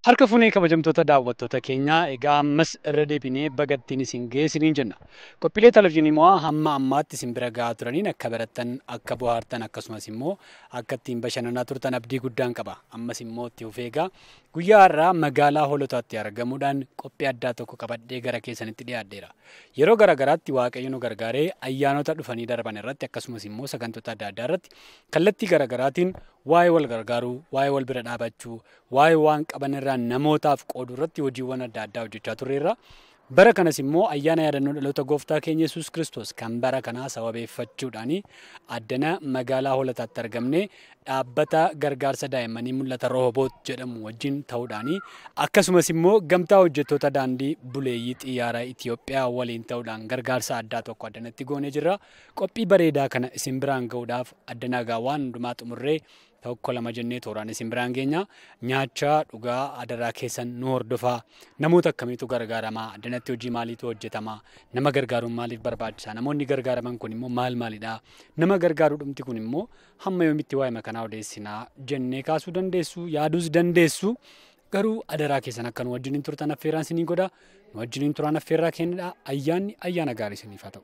Harka fuunee kabajamtoota daawwattoota keenyaa egaa ammas irra deebinee bagattiin isin geessiniin jenna. Qophiilee televizyiinii immoo hamma ammaatti isin bira gahaa turaniin akka barattan, akka bohaartan akkasumas immoo akka ittiin bashannanaa turtan abdii guddaan qaba. Ammas immoo itti fufee egaa guyyaa har'aa magaalaa hoolotaatti argamuudhaan qophii addaa tokko qabadhee gara keessanitti dhiyaadheera. Yeroo garaagaraatti waaqayyo nu gargaaree ayyaanota dhufanii darban irratti akkasumas immoo sagantoota adda addaa irratti kallattii garaagaraatiin waa'ee wal gargaaruu, waa'ee wal bira dhaabachuu, waa'ee waan qaban irraa namootaaf qooduu irratti hojiiwwan adda addaa hojjechaa turreerra. Bara kanas immoo ayyaana yaadannoo dhaloota gooftaa keenya Yesuus Kiristoos kan bara kanaa sababeeffachuudhaan addana magaalaa hoolotaatti argamne dhaabbata gargaarsa daa'immanii mul'ata rooboot jedhamu wajjin ta'uudhaan akkasumas immoo gamtaa hojjettoota daandii buleeyyii xiyyaara Itoophiyaa waliin ta'uudhaan gargaarsa addaa tokko addanatti goonee jirra. Qophii bareedaa kana isin biraan ga'uudhaaf addanaa gaa waan hundumaa xumurree tokko lama jennee tooraan isin biraan geenya nyaachaa dhugaa adaraa keessan nu hordofaa namoota akkamiitu gargaaramaa addanatti hojii maaliitu hojjetamaa nama gargaaruun maaliif barbaachisaa namoonni gargaaraman kun immoo maal maalidha nama gargaaruu dhumti kun immoo hamma yoomitti waa'ee makanaa odeessinaa jennee kaasuu dandeessu yaaduus dandeessu garuu adaraa keessan akka nu wajjiniin turtan affeeraan isinii godha nu wajjiniin turaan affeerraa kennedha ayyaanni ayyaana gaarii isiniif haa ta'u.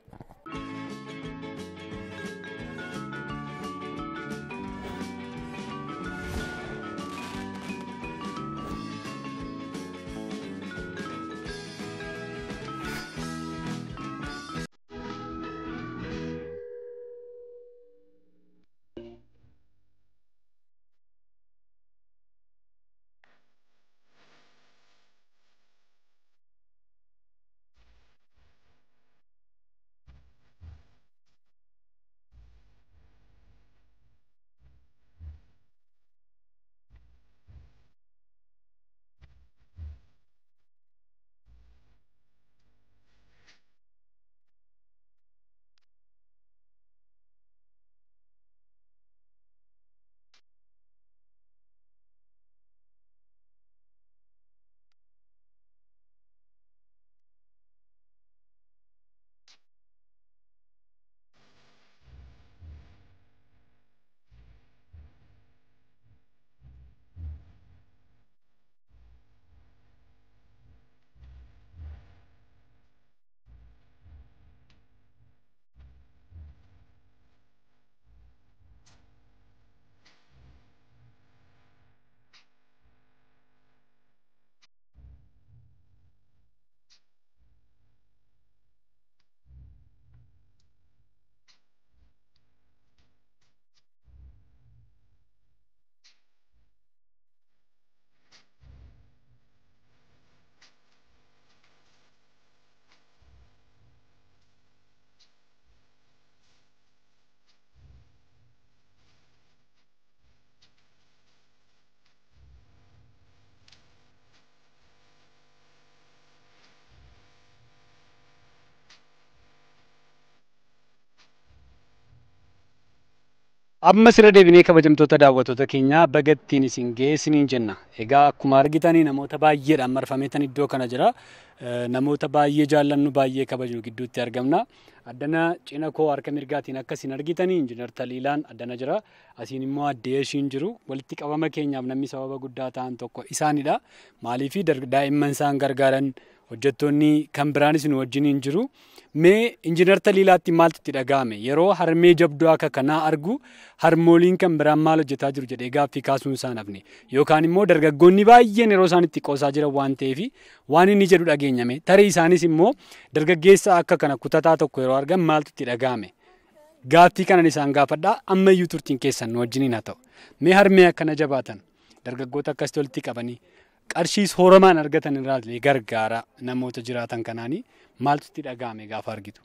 Ammas irra deebinee kabajamtoota daawwattoota keenyaa bagattiin isin geessiniin jenna. Egaa akkuma argitanii namoota baay'eedhaan marfameetan iddoo kana jira. Namoota baay'ee jaallannu baay'ee kabajnu gidduutti argamna. Addana cina koo harka mirgaatiin akkasiin argitanii injiinar Taliilaan addana jira. Asiin immoo addee ishiin jiru. Walitti qabama keenyaaf namni sababa guddaa ta'an tokko isaanidha. Maaliifi daa'imman isaan gargaaran hojjettoonni kan biraanis nu wajjiniin jiru. Mee injiinar Taliilaatti maaltu itti dhaga'ame? Yeroo harmee jabduu akka kanaa argu harmooliin kan biraan maal hojjetaa jiru jedhee gaaffii kaasuun isaan hafne. Yookaan immoo dargaggoonni baay'een yeroo isaan itti qoosaa jiran waan ta'eef waan inni jedhu dhageenyame. Tarii isaanis immoo dargaggeessa akka kana kutataa tokko yeroo argan maaltu itti dhaga'ame? Gaaffii kanan isaan gaafadhaa ammayyuu turtiin keessan nu wajjiniin haa ta'u. Mee harmee akkana jabaatan dargaggoota akkasitti walitti qabanii qarshii sooramaan argatan irraa gargaara namoota jiraatan kanaanii maaltu itti dhaga'ame gaafa argitu?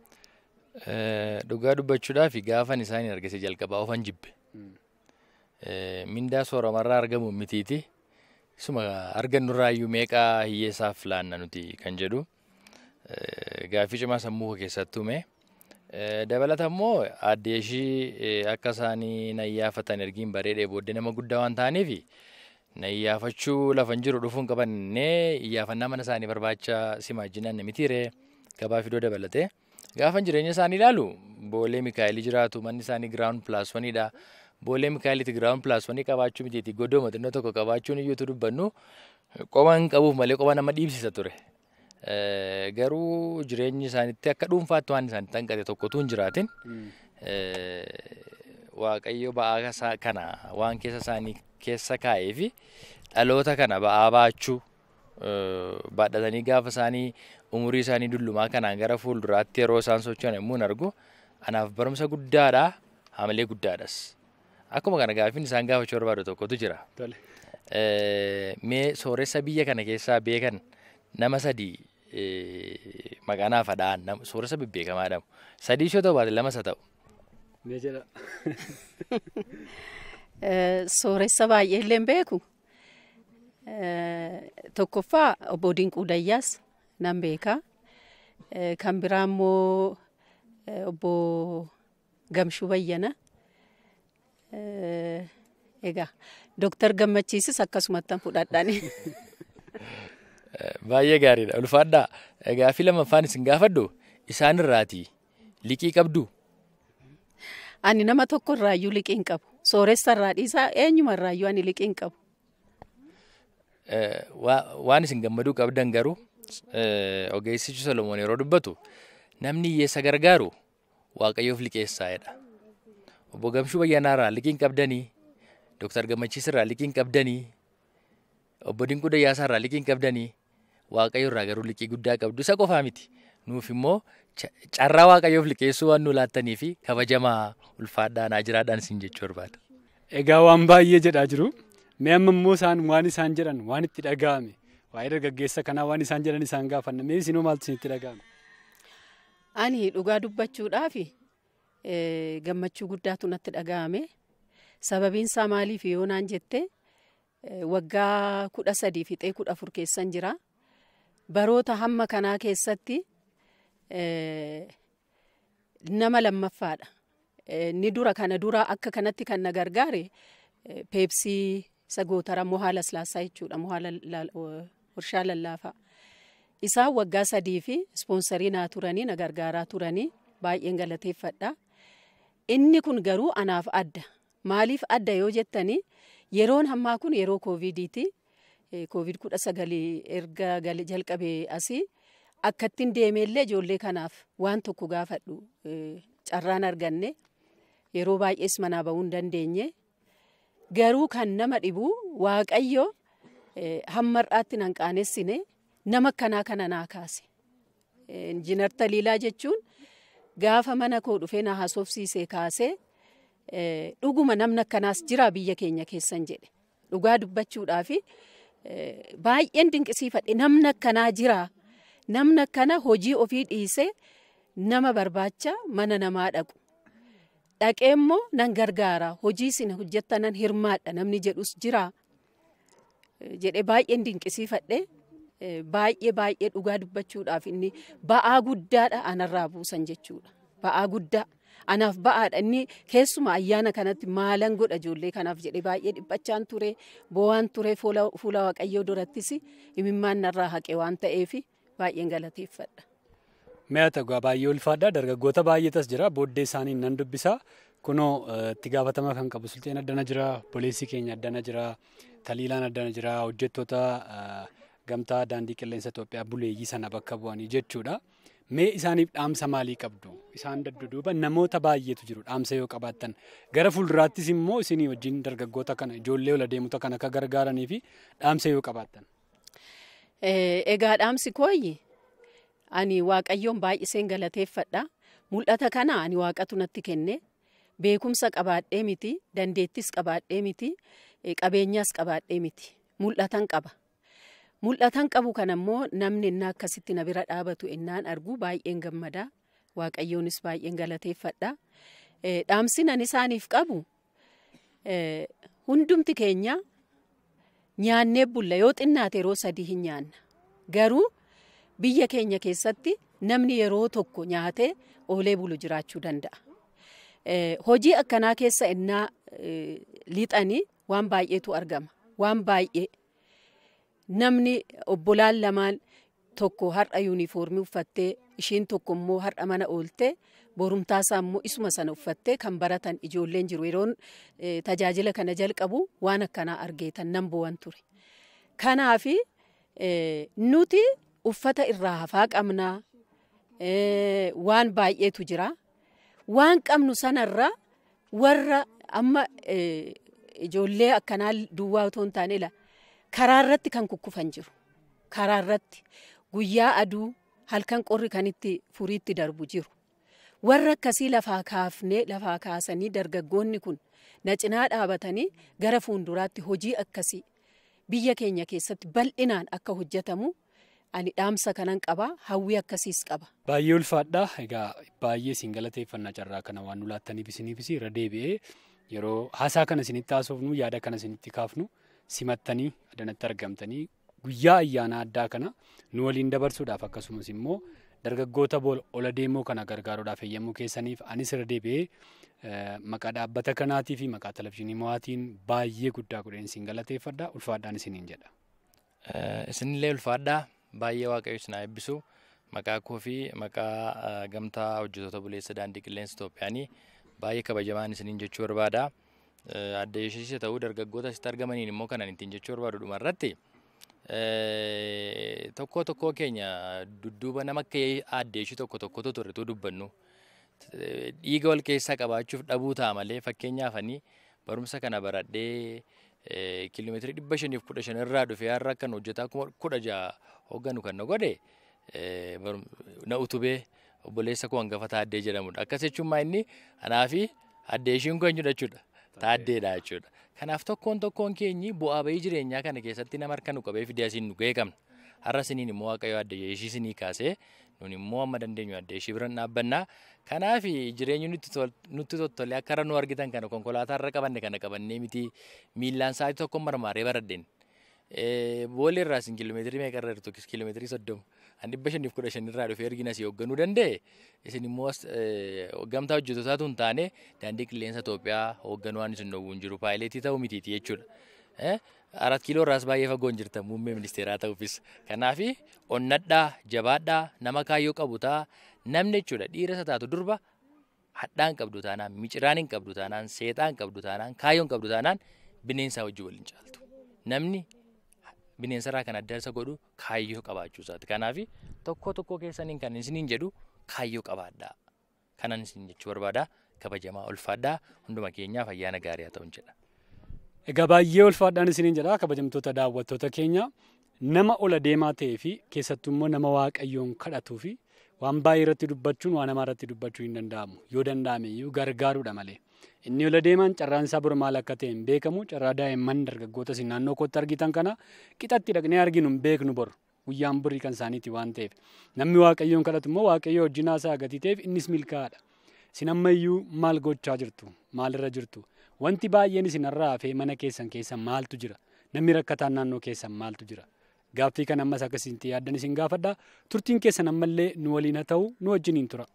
Dhugaa dubbachuudhaaf gaafan isaanii argise jalqabaa ofan jibbe. Mindaa sooramarraa argamu mitiiti. Isuma argannurraayyuu meeqaa hiyyeessaaf laanna nuti kan jedhu gaaffii cimaa sammuu koo keessatti uume. Dabalata immoo addee ishii akka isaanii nayyaafatan ergiin bareedee booddee nama guddaa waan ta'aniif nayyaafachuu lafan jiru dhufuun qabannee iyyaafannaa mana isaanii barbaacha simaajinaan namitiire gabaa fidoo dabalate. Gaafan jireenya isaanii ilaalu boolee Mikaa'elii jiraatu manni isaanii giraawun pilaas waniidha. boolee mikaaliiti giraawun pilaaswanii qabaachuu mitiiti godooma xinnoo tokko qabaachuun iyyuutu dubbannu qoba hin qabuuf malee qoba nama dhiibsisa ture. Garuu jireenyi isaaniitti akka dhuunfaatti waan isaanitti hanqate tokkotu hin jiraatin. Waaqayyo ba'aa kana waan keessa isaanii keessa kaa'ee fi dhaloota kana ba'aa baachuu baadhatanii gaafa isaanii umurii isaanii dullumaa kanaan gara fuulduraatti yeroo isaan socho'an yommuu argu anaaf barumsa guddaadha hamilee guddaadhas. Akkuma kana gaaffiin isaan gaafachuu barbaadu tokkotu jira. Mee sooressa biyya kana keessaa beekan nama sadii maqaa naaf hadhaan sooressa bebbeekamaa jedhamu. Sadii yoo ta'u baate lamas haa ta'u. Mee jedha. Sooressa baay'ee illee hin beeku. Tokkoffaa obbo Dinquu Dayyaas nan beeka. Kan biraa immoo obbo Gamshuu Bayyana. Egaa Dooktar Gammachiisis akkasumatti fudhadhaani. Baay'ee gaariidha. Ulfaadhaa. Gaaffii lamaffaan isin gaafadhu isaan irraatii liqii qabdu. Ani nama tokko irraayyuu liqii hin qabu. Sooressa irraa dhiisaa eenyuma irraayyuu ani liqii hin qabu. Waan isin gammaduu qabdan garuu ogeessichi Solomoon yeroo dubbatu namni hiyyeessa gargaaru waaqayyoof liqeessaa'edha. Obbo Gamshuu Bayyanaa irraa liqii hin qabdanii, Dooktar Gammachiis irraa liqii hin qabdanii, Obbo Dinquu Dayyaasaa irraa liqii hin qabdanii, waaqayyo irraa garuu liqii guddaa qabdu isa qofaa miti. Nuuf immoo carraa waaqayyoof liqeessuu waan nu laattanii fi kabajamaa ulfaadhaa naa jiraadhaan isin jechuu barbaada. Egaa waan baay'ee jedhaa jiru. Mee amma immoo isaan waan isaan jedhan waan itti dhaga'ame waa'ee dargaggeessa kanaa waan isaan jedhan isaan gaafanna mee isinoo maaltu isinitti dhaga'ame? Ani dhugaa dubbachuudhaaf gammachuu guddaatu natti dhaga'ame. Sababiin isaa maaliif yoo naan jette waggaa kudha sadii fixee kudha afur keessan jira. Baroota hamma kanaa keessatti nama lammaffaadha. Ni dura kana dura akka kanatti kan na gargaare peepsii isa gootara mohaa laslaasaa jechuudha mohaa warshaa lallaafaa. Isaan waggaa sadii fi ispoonsarii naa turanii na gargaaraa turanii baay'een galateeffadha. Inni kun garuu anaaf adda. Maaliif adda yoo jettanii yeroon hammaa kun yeroo koovidiiti. Koovid kudha sagalii erga jalqabee asii akkattiin deemeellee ijoollee kanaaf waan tokko gaafadhu carraan arganne yeroo baay'ees manaa bahuu hin dandeenye. Garuu kan nama dhibu waaqayyo hammar'aatti nan qaanessine nama akkanaa kana naa kaase. Injiinar Taliilaa jechuun gaafa mana koo dhufee na haasofsiisee kaasee dhuguma namni akkanaas jira biyya keenya keessan jedhe. Dhugaa dubbachuudhaafi baay'een dinqisiifadhe namni akkanaa jira. Namni akkana hojii ofii dhiisee nama barbaacha mana namaa dhaqu. Dhaqee immoo nan gargaara hojii isin hojjettanan hirmaadha namni jedhus jira. Jedhee baay'een dinqisiifadhe baay'ee baay'ee dhugaa dubbachuudhaaf inni ba'aa guddaadha anarraa buusan jechuudha. Ba'aa guddaa. Anaaf ba'aadha inni keessuma ayyaana kanatti maalan godha ijoollee kanaaf jedhee baay'ee dhiphachaan ture bo'aan ture fuula waaqayyoo durattis imimmaan narraa haqe waan ta'eef baay'een galateeffadha. Mi'a ta'u baay'ee ulfaadha dargaggoota baay'eetas jira booddee isaanii nan dubbisa kunoo itti gaafatama kan qabu sulteen addana jira pooliisii keenya addana jira taliilaan addana jira hojjettoota gamtaa daandii qilleensa Itoophiyaa buleeyyii sana bakka bu'anii jechuudha. Mee isaaniif dhaamsa maalii qabdu? Isaan dadduuba namoota baay'eetu jiru dhaamsa yoo qabaattan. Gara fuulduraattis immoo isinii wajjin dargaggoota kana ijoollee ola deemota kana akka gargaaranii fi dhaamsa yoo qabaattan. Egaa dhaamsi kooyyi ani waaqayyoon baay'iseen galateeffadha. Mul'ata kana ani waaqatu natti kenne. Beekumsa qabaadhee miti, dandeettis qabaadhee miti, qabeenyaas qabaadhee miti. Mul'atan qaba. Mul'atan qabu kan ammoo namni innaa akkasitti na bira dhaabatu innaan argu baay'een gammada. Waaqayyoonis baay'een galateeffadha. Dhaamsi nan isaaniif qabu hundumti keenya nyaannee bulla yoo xinnaate yeroo sadii hin nyaanna. Garuu biyya keenya keessatti namni yeroo tokko nyaatee oolee bulu jiraachuu danda'a. Hojii akkanaa keessa innaa lixanii waan baay'eetu argama. Waan baay'ee. namni obbolaan lamaan tokko har'a yuunifoormii uffattee ishiin tokko immoo har'a mana ooltee borumtaasaa immoo isuma sana uffattee kan baratan ijoolleen jiru yeroon tajaajila kana jalqabu waan akkanaa argeetan nan bu'an ture. Kanaaf nuti uffata irraa hafaa qabnaa waan baay'eetu jira. Waan qabnu sanarra warra amma ijoollee akkanaa duwwaa otoo hin taane ila karaa irratti kan kukkufan jiru. Karaa irratti guyyaa aduu halkan qorri kan itti furiitti darbu jiru. Warra akkasii lafaa kaafnee lafaa kaasanii dargaggoonni kun na cinaa dhaabatanii gara fuulduraatti hojii akkasii biyya keenya keessatti bal'inaan akka hojjetamu ani dhaamsa kanan qaba hawwii akkasiis qaba. Baay'ee ulfaadha. Egaa baay'ee isin galateeffannaa carraa kana waan nu laattaniif isiniifis irra deebi'ee yeroo haasaa kana isinitti haasofnu yaada kana isinitti kaafnu simattanii adanatti argamtanii guyyaa ayyaana addaa kana nu waliin dabarsuudhaaf akkasumas immoo dargaggoota ola deemoo kana gargaaruudhaaf eeyyamuu keessaniif anis irra deebi'ee maqaa dhaabbata kanaatii fi maqaa televizyiinii mo'aatiin baay'ee guddaa godheen isin galateeffadha ulfaadhaan isiniin jedha. Isinillee ulfaadhaa baay'ee waaqayyo isin haa eebbisu maqaa koo fi maqaa gamtaa hojjetoota buleessa daandii qilleensa Itoophiyaanii baay'ee kabajamaan isiniin jechuu barbaada. Adda ishee ta'uu dargaggoota asitti argamaniin immoo kanan ittiin jechuu barbaadu dhuma irratti. tokko tokkoo keenya dudduuba nama akka addeeshii tokko tokkotu turretu dubbannu dhiiga wal keessaa qabaachuuf dhabuu ta'a malee fakkeenyaaf ani barumsa kana baradhee kiiloomeetirii dhibba shaniif kudha shan irraa dhufee har'a kan hojjetaa kuma kudha ja'a hoogganu kan na godhe na utubee obboleessa koo hangafa taaddee jedhamudha. Akkas jechuun maa inni anaa fi addeeshiin koo eenyudha jechuudha. Taaddeedha jechuudha. Kanaaf tokkoon tokkoon keenyi bu'aa bahii jireenyaa kana keessatti nama harka nu qabee fidee asiin nu ga'ee qabna. Har'a isiniin immoo waaqayyo adda ishii isinii kaasee nun immoo amma dandeenyu adda ishii biran dhaabbannaa. Kanaaf jireenyi nutti toltolee akka har'a nu argitan kana konkolaataa irra qabanne kana qabannee miti miillaan sa'aatii tokko marmaaree baradheen. Boolla irraa isin kiiloomeetirii meeqa irra jirtu kiiloomeetirii soddoma. Ani dhibba shaniif kudha shan irraa dhufee ergina asii hoogganuu danda'e isin immoo gamtaa hojjetootaatu hin taane daandii qilleensa Itoophiyaa hoogganuu waan isin dhowwuun jiru paayileetii ta'uu mitiiti jechuudha. Arat kiiloo irraas baay'ee fagoon jirtan muummee ministeeraa ta'uufis. Kanaaf onnadhaa jabaadhaa nama kaayyoo qabu ta'a namni jechuudha dhiira isa taatu durba hadhaan qabdu taanaan miciraan hin qabdu taanaan seexaan qabdu taanaan kaayyoon qabdu taanaan bineensaa wajjin waliin caaltu. Namni bineensarraa kan adda isa godhu kaayyoo qabaachuu isaati. Kanaaf tokko tokko keessaniin kan isiniin jedhu kaayyoo qabaadhaa. Kanan isin jechuu barbaada. Kabajamaa ulfaadhaa hunduma keenyaaf ayyaana gaarii haa ta'u jedha. Egaa baay'ee ulfaadhaan isiniin jedha kabajamtoota daawwattoota keenya nama ola deemaa ta'ee fi keessattuu immoo nama waaqayyoon kadhatuu fi waan baay'ee irratti dubbachuun waan namaa irratti dubbachuu hin danda'amu yoo danda'ame iyyuu gargaaruudha malee. Inni ola deemaan carraan isaa bor maal akka ta'e hin beekamu carraa daa'imman dargaggoota isin naannoo kootti argitan kana qixatti dhaqnee arginu hin beeknu bor guyyaan borii kan isaaniiti waan ta'eef namni waaqayyoon kadhatu immoo waaqayyo wajjin haasaa gatii ta'eef innis milkaa'aadha. Isin ammayyuu maal gochaa jirtu maalirra jirtu wanti baay'een isin irraa hafee mana keessan keessa maaltu jira namni rakkataan naannoo keessan maaltu jira. Gaaffii kan ammas akkasitti yaaddan isin gaafadha turtiin keessan ammallee nu waliin haa ta'u nu wajjiniin tura.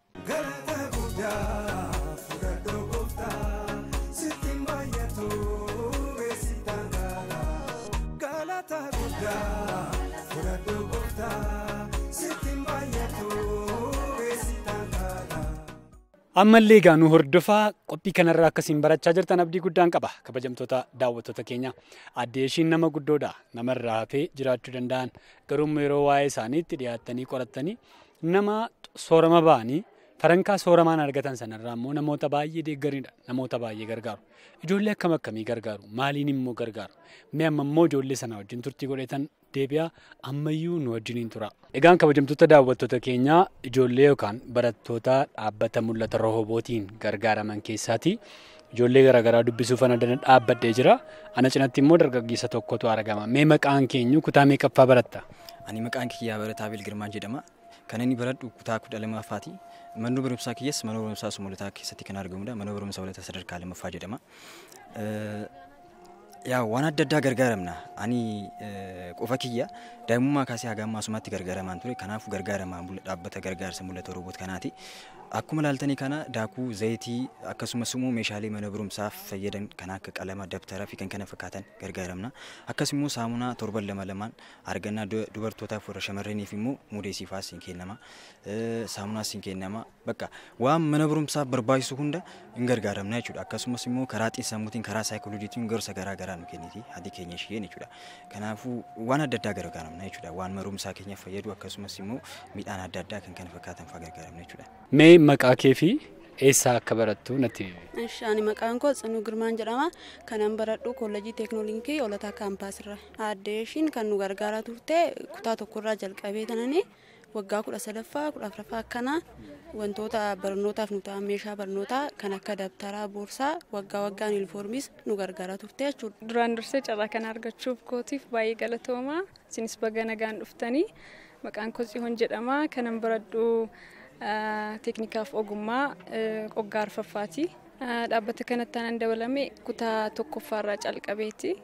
ammallee egaa nu hordofaa qophii kanarraa akkasiin barachaa jirtan abdii guddaan qaba kabajamtoota daawwattoota keenya addee ishiin nama guddoodha namarraa hafee jiraachuu danda'an garuu yeroo waa'ee isaaniitti dhiyaattanii qorattanii nama soorama ba'anii farankaa sooramaan argatan sanarraa immoo namoota baay'ee deeggaridha namoota baay'ee gargaaru ijoollee akkam akkamii gargaaru maaliin immoo gargaaru mee amma immoo ijoollee sana wajjin turtii godhetan deebi'aa ammayyuu nu wajjiniin tura. Egaan kabajamtoota daawwattoota keenyaa ijoollee yookaan barattoota dhaabbata mul'ata rohobootiin gargaaraman keessaati. Ijoollee garaagaraa dubbisuuf ana dana dhaabbadhee jira. Ana cinatti immoo dargaggeessa tokkotu argama. Mee maqaan keenyu kutaa meeqaffaa baratta? Ani maqaan kiyyaa barataa Bilgirmaan jedhama. Kan inni baradhu kutaa kudha lammaffaati. Manni barumsaa kiyyas mana barumsaa sumulataa keessatti kan argamudha. Mana barumsaa walataa sadarkaa lammaffaa jedhama. yaa waan adda addaa gargaaramna ani qofa kiyya daa'imummaa kaasee haga ammaa asumaatti gargaaramaan ture kanaaf gargaaramaa dhaabbata gargaarsa mul'ata roobot kanaati Akkuma ilaaltanii kana daakuu zayitii akkasumas immoo meeshaalee mana barumsaaf fayyadan kan akka qalama dabtaraa fi kan kana fakkaatan gargaaramna. Akkasumas immoo saamunaa torban lama lamaan argannaa dubartootaaf warra shamarraniif immoo mudeesifaas hin kennama. Saamunaas hin kennama. Bakka waan mana barumsaaf barbaachisu hunda hin gargaaramna jechuudha. Akkasumas immoo karaa xiinsammuutiin karaa saayikolojiitiin gorsa garaa garaa nu kenniti haati keenya isheen jechuudha. Kanaafuu waan adda addaa gargaaramna jechuudha. Waan mana barumsaa keenyaaf fayyadu akkasumas immoo midhaan adda addaa kan kana fakkaatan fa'aa gargaaramna jechuudha. Mee maqaa kee fi eessaa akka barattu natti himi. Ishi ani maqaan koo Tsinuu Girmaan jedhama. Kanan baradhu koolleejii teeknooloojii olataa kaampaasirra. Aaddee ishiin kan nu gargaaraa turte kutaa tokkorraa jalqabee tananii waggaa kudha sadaffaa kudha afuraffaa akkanaa wantoota barnootaaf nu ta'an meeshaa barnootaa kan akka dabtaraa boorsaa waggaa waggaan yuunifoormiis nu gargaaraa turte jechuudha. Duraan dursee carraa kana argachuuf kootiif baay'ee galatoomaa. Isinis baga nagaan dhuftanii maqaan koo Tsihoon jedhama. Kanan baradhu teeknikaaf ogummaa waggaa arfaffaati. Dhaabbata kanatti aanan dabalame kutaa tokkoffaarraa calqabeeti.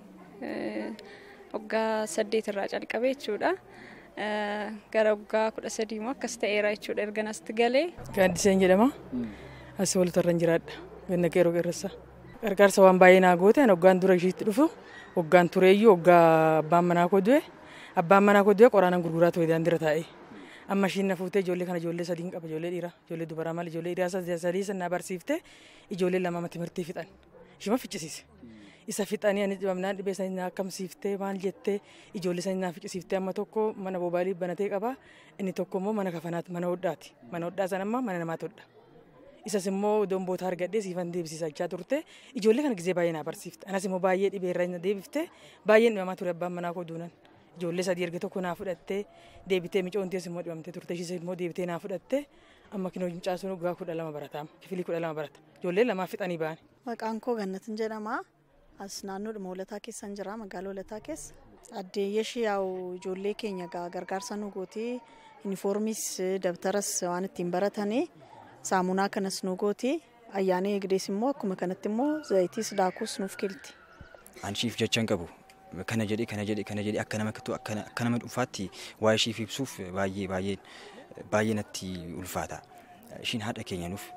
Waggaa saddeetirraa calqabee jechuudha. Gara waggaa kudha sadii immoo akkas ta'eera jechuudha erga natti galee. Gaaddiseen jedhama. Asii walitti irra jiraadha. Ganna qeeroo qeerrassa. Gargaarsa waan baay'ee naa goote waggaan dura ishiitti dhufu waggaan tureeyyuu waggaa abbaan manaa koo du'e abbaan manaa koo du'e qoraanan gurguraa ture daandiirra taa'ee. amma ishiin na fuutee ijoollee kana ijoollee sadiin qaba ijoollee dhiiraa ijoollee dubaraa malee ijoollee dhiiraa sadii sana barsiifte ijoollee lama timirtii fixan ishima ficcisiise. Isa fixanii ani dhibamnaan dhibee sanii naa akkamsiiftee maal jettee ijoollee sanii naa ficcisiiftee amma tokko mana boobaalii banatee qaba inni tokko immoo mana kafanaati mana hodhaati mana hodhaa sana ammaa mana namaati hodha. Isas immoo domboota argadhee siifan deebisisachaa turte ijoollee kana gizee baay'ee naa barsiifte anas immoo baay'ee dhibeerra deebifte baay'een dhibamaa ture abbaan manaa koo duunan. ijoollee sadii erga tokko naa fudhattee deebitee micoontees immoo dhibamtee turte ishis immoo deebitee naa fudhattee amma kinoo mucaasuun waggaa kudha lama barataama kifilii kudha lama barata ijoollee lamaa fixanii ba'an. Maqaan koo Gannatin jedhama. As naannoodhuma Hoolataa keessan jira magaalaa Hoolataa keessa. Addeeyyeshi yaa'u ijoollee keenya gargaarsa nu gooti. Yuunifoormiis dabtaras waan ittiin baratanii saamunaa kanas nu gooti. Ayyaana eegdees immoo akkuma kanatti immoo zayitiis daakuus nuuf kilti. Anshiif jecha hin qabu. kana jedhee kana jedhee kana jedhee akka nama kittu akka nama dhuunfaatti waa ishiif ibsuuf baay'ee baay'ee baay'ee natti ulfaata. Ishiin haadha keenya nuuf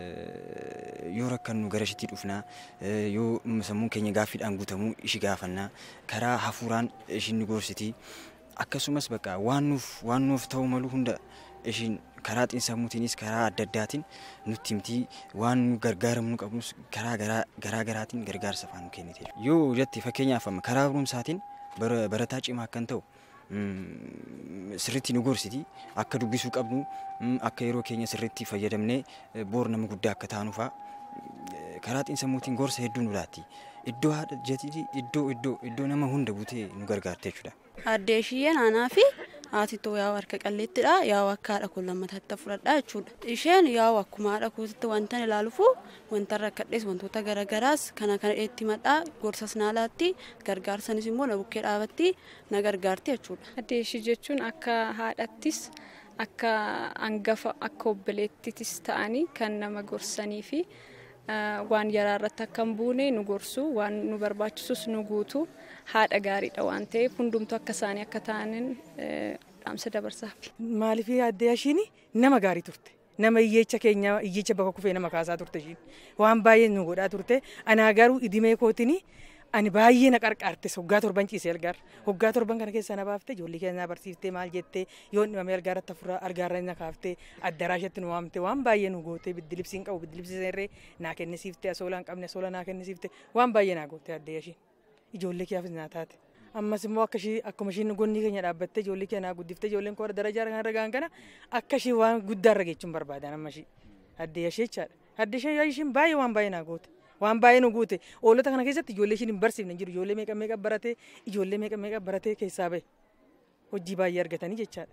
yoo rakkannu gara ishiitti dhufnaa yoo sammuun keenya gaaffiidhaan guutamuu ishi gaafannaa karaa hafuuraan ishiin nu gorsiti akkasumas bakka waan nuuf waan nuuf ta'u malu hunda ishiin karaa xiinsammuutiinis karaa adda addaatiin nutti himtii waan nu gargaaramnu qabnus karaa garaa garaatiin gargaarsa afaan nu kennite. Yoo jette fakkeenyaaf amma karaa barumsaatiin barataa cimaa akkan ta'u sirriitti nu gorsiti akka dubbisuu qabnu akka yeroo keenya sirriitti fayyadamnee boor nama guddaa akka taanu fa'a karaa xiinsammuutiin gorsa hedduu nu laatti. Iddoo haadha jetii iddoo iddoo iddoo nama hunda buutee nu gargaarte jechuudha. Addee ishiyyee naanaa fi haatitoo yaa'u harka qalleettidha yaa'u akka haadha kun lammataatti fudhadha jechuudha. Isheen yaa'u akkuma haadha kuutitti wanta ilaalufu wanta rakkadhees wantoota garaagaraas kana kana itti madhaa gorsas naalaatti gargaarsanis immoo na bukkee dhaabatti na gargaarti jechuudha. Addee ishii jechuun akka haadhattis akka hangafa akka obboleettittis ta'anii kan nama gorsanii fi waan yaraa irratti akka hin buune nu gorsu waan nu barbaachisus nu guutu haadha gaariidha waan ta'eef hundumtu akka isaanii akka ta'aniin dhaamsa dabarsaaf. Maaliif addee ishiin nama gaarii turte. Nama iyyeecha keenya iyyeecha bakka kufee nama kaasaa turte ishiin. Waan baay'ee nu godhaa turte. Anaa garuu idimee kootiin ani baay'ee na qarqaarte hoggaa torban ciisee algaarra. Hoggaa torban kana keessa na baaftee ijoollee keenya barsiiftee maal jettee yoo dhibamee algaarratti hafuuraa algaarra na kaaftee addaraashatti nu waamte waan baay'ee nu goote biddilibsiin qabu biddilibsiin irree naa kennisiifte asoolaan qabne asoola naa kennisiifte waan baay'ee naa goote addee ishiin. Ijoollee kiyyaafis naa taate. ammas immoo akka ishii akkuma ishiin gonni keenya dhaabbattee ijoollee keenya guddiftee ijoolleen koo darajaa kan ragaan kana akka ishii waan guddaa irra geechuun barbaadan amma ishii addee ishee jechaadha addee ishee ishiin baay'ee waan baay'ee naa goote waan baay'ee nu guute oolota kana keessatti ijoollee ishiin hin barsiifne jiru ijoollee meeqa meeqa baratee ijoollee meeqa meeqa baratee keessaa bahe hojii baay'ee argatanii jechaadha.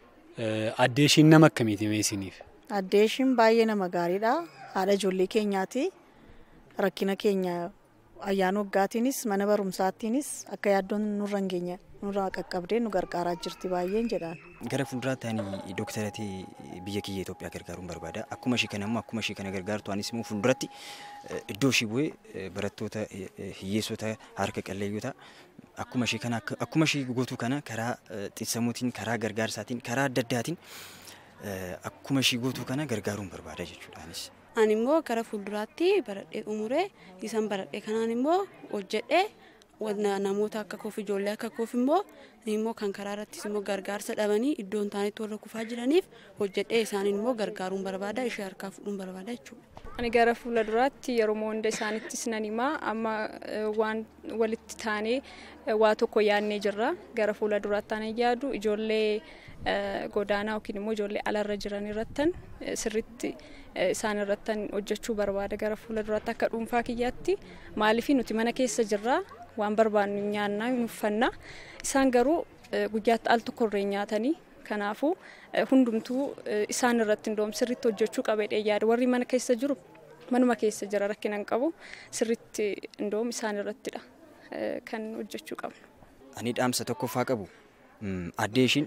Addee ishiin nama akkamiiti meesiniif? Addee ishiin baay'ee nama gaariidha haadha ijoollee keenyaati rakkina keenya ayyaana waggaatiinis mana barumsaattiinis akka yaaddoon nurra hin geenye nurraa qaqqabdee nu gargaaraa jirti baay'een jedhaan. Gara fuulduraatti ani dooktaratee biyya kiyya Itoophiyaa gargaaruun barbaada. Akkuma ishii kana immoo akkuma ishii kana gargaartu anis immoo fuulduratti iddoo ishii bu'ee barattoota hiyyeessota harka qalleeyyota akkuma ishii kana akkuma ishii gootu kana karaa xiinsammuutiin karaa gargaarsaatiin karaa adda addaatiin akkuma ishii gootuu kana gargaaruun barbaada jechuudhaanis. Ani immoo gara fuulduraatti baradhee xumuree isaan baradhee kanaan immoo hojjedhee namoota akka koof ijoollee akka koof immoo immoo kan karaa irrattis immoo gargaarsa dhabanii iddoo hin taanetti warra kufaa jiraniif hojjedhee isaaniin immoo gargaaruun barbaada ishee harkaa fuudhuun barbaada jechuudha. Ani gara fuula duraatti yeroo hunda isaanittis nan himaa amma waan walitti taanee waa tokko yaadnee jirra gara fuula duraatti ani yaadu ijoollee godaanaa yookiin immoo ijoollee alarra jiran irrattan sirritti isaan irrattan hojjechuu barbaada gara fuula duraatti akka dhuunfaa kiyyaatti maaliif nuti mana keessa jirra waan barbaannu nyaannaa hin uffanna isaan garuu guyyaatti al tokkorree nyaatanii kanaafuu hundumtuu isaan irratti indoom sirritti hojjechuu qabedhe yaada warri mana keessa jiru manuma keessa jira rakkina hin qabu sirritti indoom isaan irrattidha kan hojjechuu qabnu. Ani dhaamsa tokkoffaa qabu addee ishiin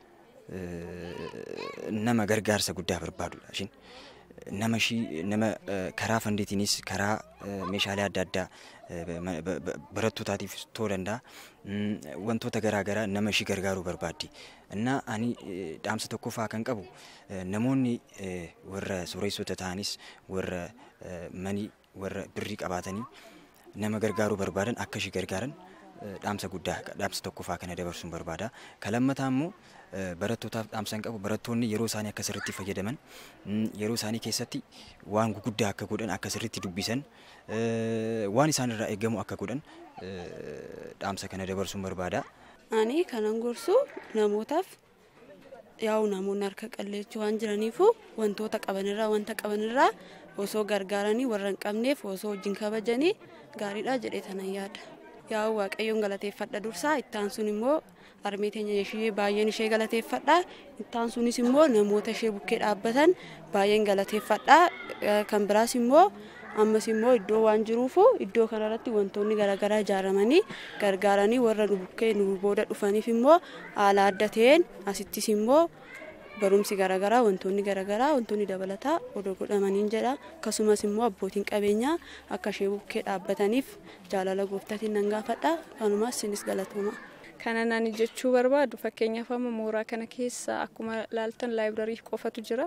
nama gargaarsa guddaa barbaadudha ishiin. nama ishii nama karaa fandiitiinis karaa meeshaalee adda addaa barattootaatiif ta'uu danda'a wantoota garaagaraa nama ishii gargaaruu barbaaddi. Innaa ani dhaamsa tokkoffaa kan qabu namoonni warra sooressota ta'anis warra manii warra birrii qabaatanii nama gargaaruu barbaadan akka ishii gargaaran dhaamsa guddaa dhaamsa tokkoffaa kana dabarsuun barbaada. Kalammataa immoo barattootaaf dhaamsa hin qabu barattoonni yeroo isaanii akka sirriitti fayyadaman yeroo isaanii keessatti waan guguddaa akka godhan akka sirriitti dubbisan waan isaan irraa eegamu akka godhan dhaamsa kana dabarsuun barbaada. Ani kanan gorsu namootaaf yaa'u namoonni harka qalleechuu waan jiraniifu wantoota qabanirraa wanta qabanirraa osoo gargaaranii warra hin qabneef osoo wajjin kabajanii gaariidha jedhee tanan yaada. Yaa'u waaqayyoon galateeffadha dursaa ittaan sun immoo armee teenya ishee baay'een ishee galateeffadha ittaan sunis immoo namoota ishee bukkee dhaabbatan baay'een galateeffadha kan biraas immoo ammas immoo iddoo waan jiruufu iddoo kanarratti wantoonni garaagaraa ijaaramanii gargaaranii warra nu bukkee nu booda dhufaniif immoo haala adda ta'een asittis immoo barumsi garaagaraa wantoonni garaagaraa wantoonni dabalataa odoo godhamaniin jedha akkasumas immoo abbootiin qabeenyaa akka ishee bukkee dhaabbataniif jaalala gooftaatiin nan gaafadha kanumas sinis galatooma. Kana nani jechuu barbaadu fakkeenyaaf amma mooraa kana keessa akkuma laaltan laayibrarii qofatu jira.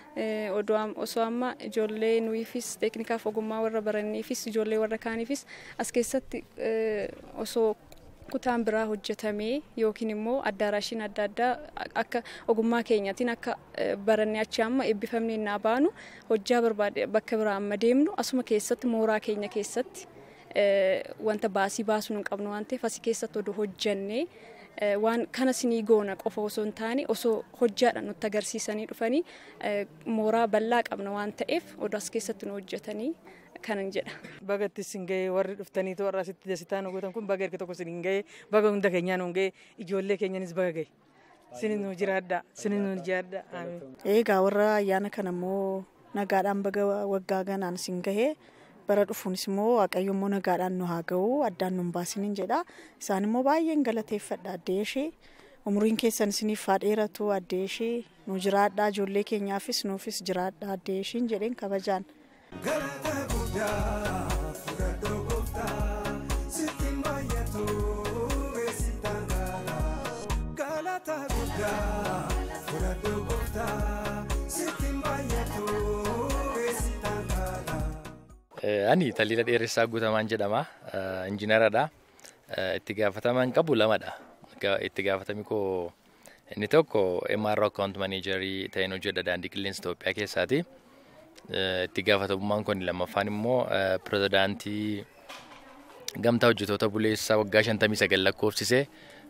osoo amma ijoollee nuyiifis teeknikaaf ogummaa warra baranneefis ijoollee warra kaaniifis as keessatti osoo kutaan biraa hojjetamee yookiin immoo addaaraashiin adda addaa akka ogummaa keenyaatiin akka barannee achi amma eebbifamnee naa baanu hojjaa barbaade bakka biraa amma deemnu asuma keessatti mooraa keenya keessatti wanta baasii baasuu hin qabnu waan ta'eef asii keessatti oduu hojjannee waan kana sinii goona qofa osoo hin taane osoo hojjaadhaan nutti agarsiisanii dhufanii mooraa bal'aa qabna waan ta'eef oduu as keessatti nu hojjetanii kanan jedha. Baga itti sin ga'ee warri dhuftanii warra asitti dasitaa nu gootan kun baga erga tokko sin ga'ee baga hunda keenyaa nu ga'ee ijoollee keenyanis baga ga'e. Sinin nu jiraadha sinin nu jiraadha. Eegaa warra ayyaana kana immoo nagaadhaan baga waggaa ganaan sin gahee bara dhufuunis immoo waaqayyo immoo nagaadhaan nu haa ga'u addaan nu hin baasinin jedha isaan immoo baay'een galateeffadha addee ishee umriin keessan isiniif haa dheeratu addee ishee nu jiraadha ijoollee keenyaafis nuufis jiraadha addee ishiin jedheen kabajaan. Galata guddaa fudhadhoo gooftaa sitti baay'atu beeksitaan gaala. Galata guddaa fudhadhoo gooftaa sitti baay'atu beeksitaan gaala. Ani Taliila Dheeressaa Guutamaan jedhama. Injiinaradha. Itti gaafataman qabu lamadha. Itti gaafatami koo inni tokko MRO Account Managerii ta'een hojjedha daandii qilleensa Itoophiyaa keessaati. Itti gaafatamummaan kun lammaffaan immoo pirezidaantii gamtaa hojjetoota buleessaa waggaa 59 lakkoofsisee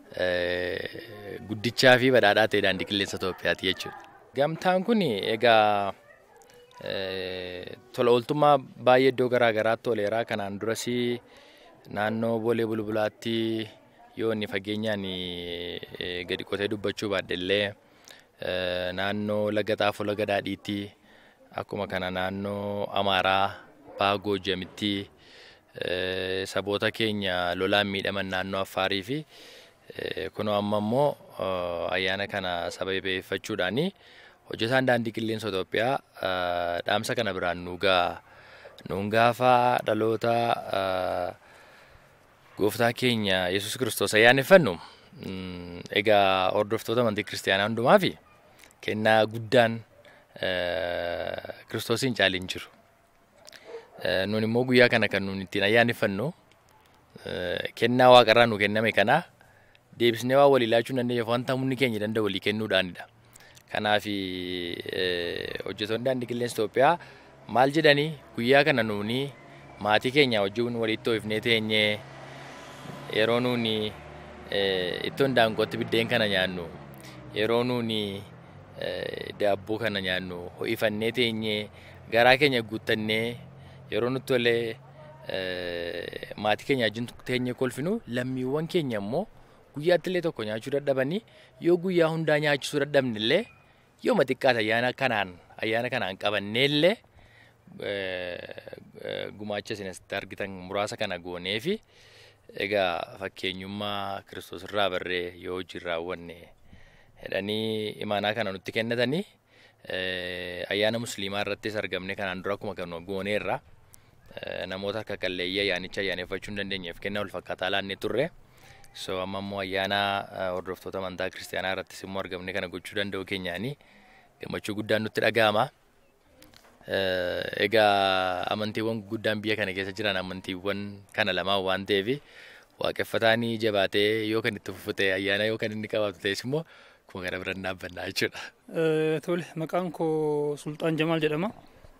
guddichaa fi badhaadhaa ta'e daandii qilleensa Itoophiyaati jechuudha. Gamtaan kun egaa tola ooltummaa baay'ee iddoo garaa garaatti ooleera. Kanaan duras naannoo Boolee Bulbulaatti yoo inni fageenyaan gadi qotee dubbachuu baadhe illee naannoo Laga Xaafoo Laga Daadhiitti akkuma kana naannoo Amaaraa Baha Goojamitti saboota keenya lolaan miidhaman naannoo Affaarii fi kunoo amma immoo ayyaana kana sababeeffachuudhaani hojjetaan daandii qilleensa Itoophiyaa dhaamsa kana biraan nuugaa nuun gaafa dhaloota gooftaa keenya Yesuus Kiristoos ayyaaneffannu egaa hordoftoota amantii kiristaanaa hundumaa fi kennaa guddaan kiristoosiin caaliin jiru. Nun immoo guyyaa kana kan nun ittiin ayyaaneffannu kennaa waaqarraa nu kenname kana deebisnee waa walii laachuu dandeenyeef wanta humni keenya danda'u walii kennuudhaanidha. Kanaaf hojjetoonni daandii qilleensa Itoophiyaa maal jedhanii guyyaa kana nuuni maatii keenya wajjin walitti hoofnee teenyee yeroo nuuni ittoon daangootti biddeen kana nyaannu yeroo nuuni daabboo kana nyaannu ho'ifannee teenyee garaa keenya guuttannee yeroo nutti tolee maatii keenya wajjin teenyee kolfinu lammiiwwan keenya immoo guyyaatti illee tokko nyaachuu dadhabanii yoo guyyaa hundaa nyaachisuu dadhabne illee yoo xiqqaate ayyaana kanaan ayyaana kanaan qabannee illee gumaacha isin asitti argitan muraasa kana goonee fi egaa fakkeenyummaa kiristoos irraa barree yoo hojii raawwanne jedhanii imaanaa kana nutti kennatanii ayyaana musliimaa irrattis argamne kanaan dura akkuma kan gooneerra namoota harka qalleeyyii ayyaanicha ayyaaneffachuu hin dandeenyeef kennaa wal fakkaataa laannee turre. So amma immoo ayyaana hordoftoota amantaa kiristaanaa irrattis immoo argamne kana gochuu danda'u keenyaanii gammachuu guddaan nutti dhaga'ama. Egaa amantiiwwan guddaan biyya kana keessa jiran amantiiwwan kana lamaan waan ta'eef waaqeffataan jabaatee yoo kan itti fufute ayyaana yoo kan inni qabaatu ta'es immoo kuma kana bira dhaabbannaa jechuudha. Tole maqaan koo Sultaan Jamaal jedhama.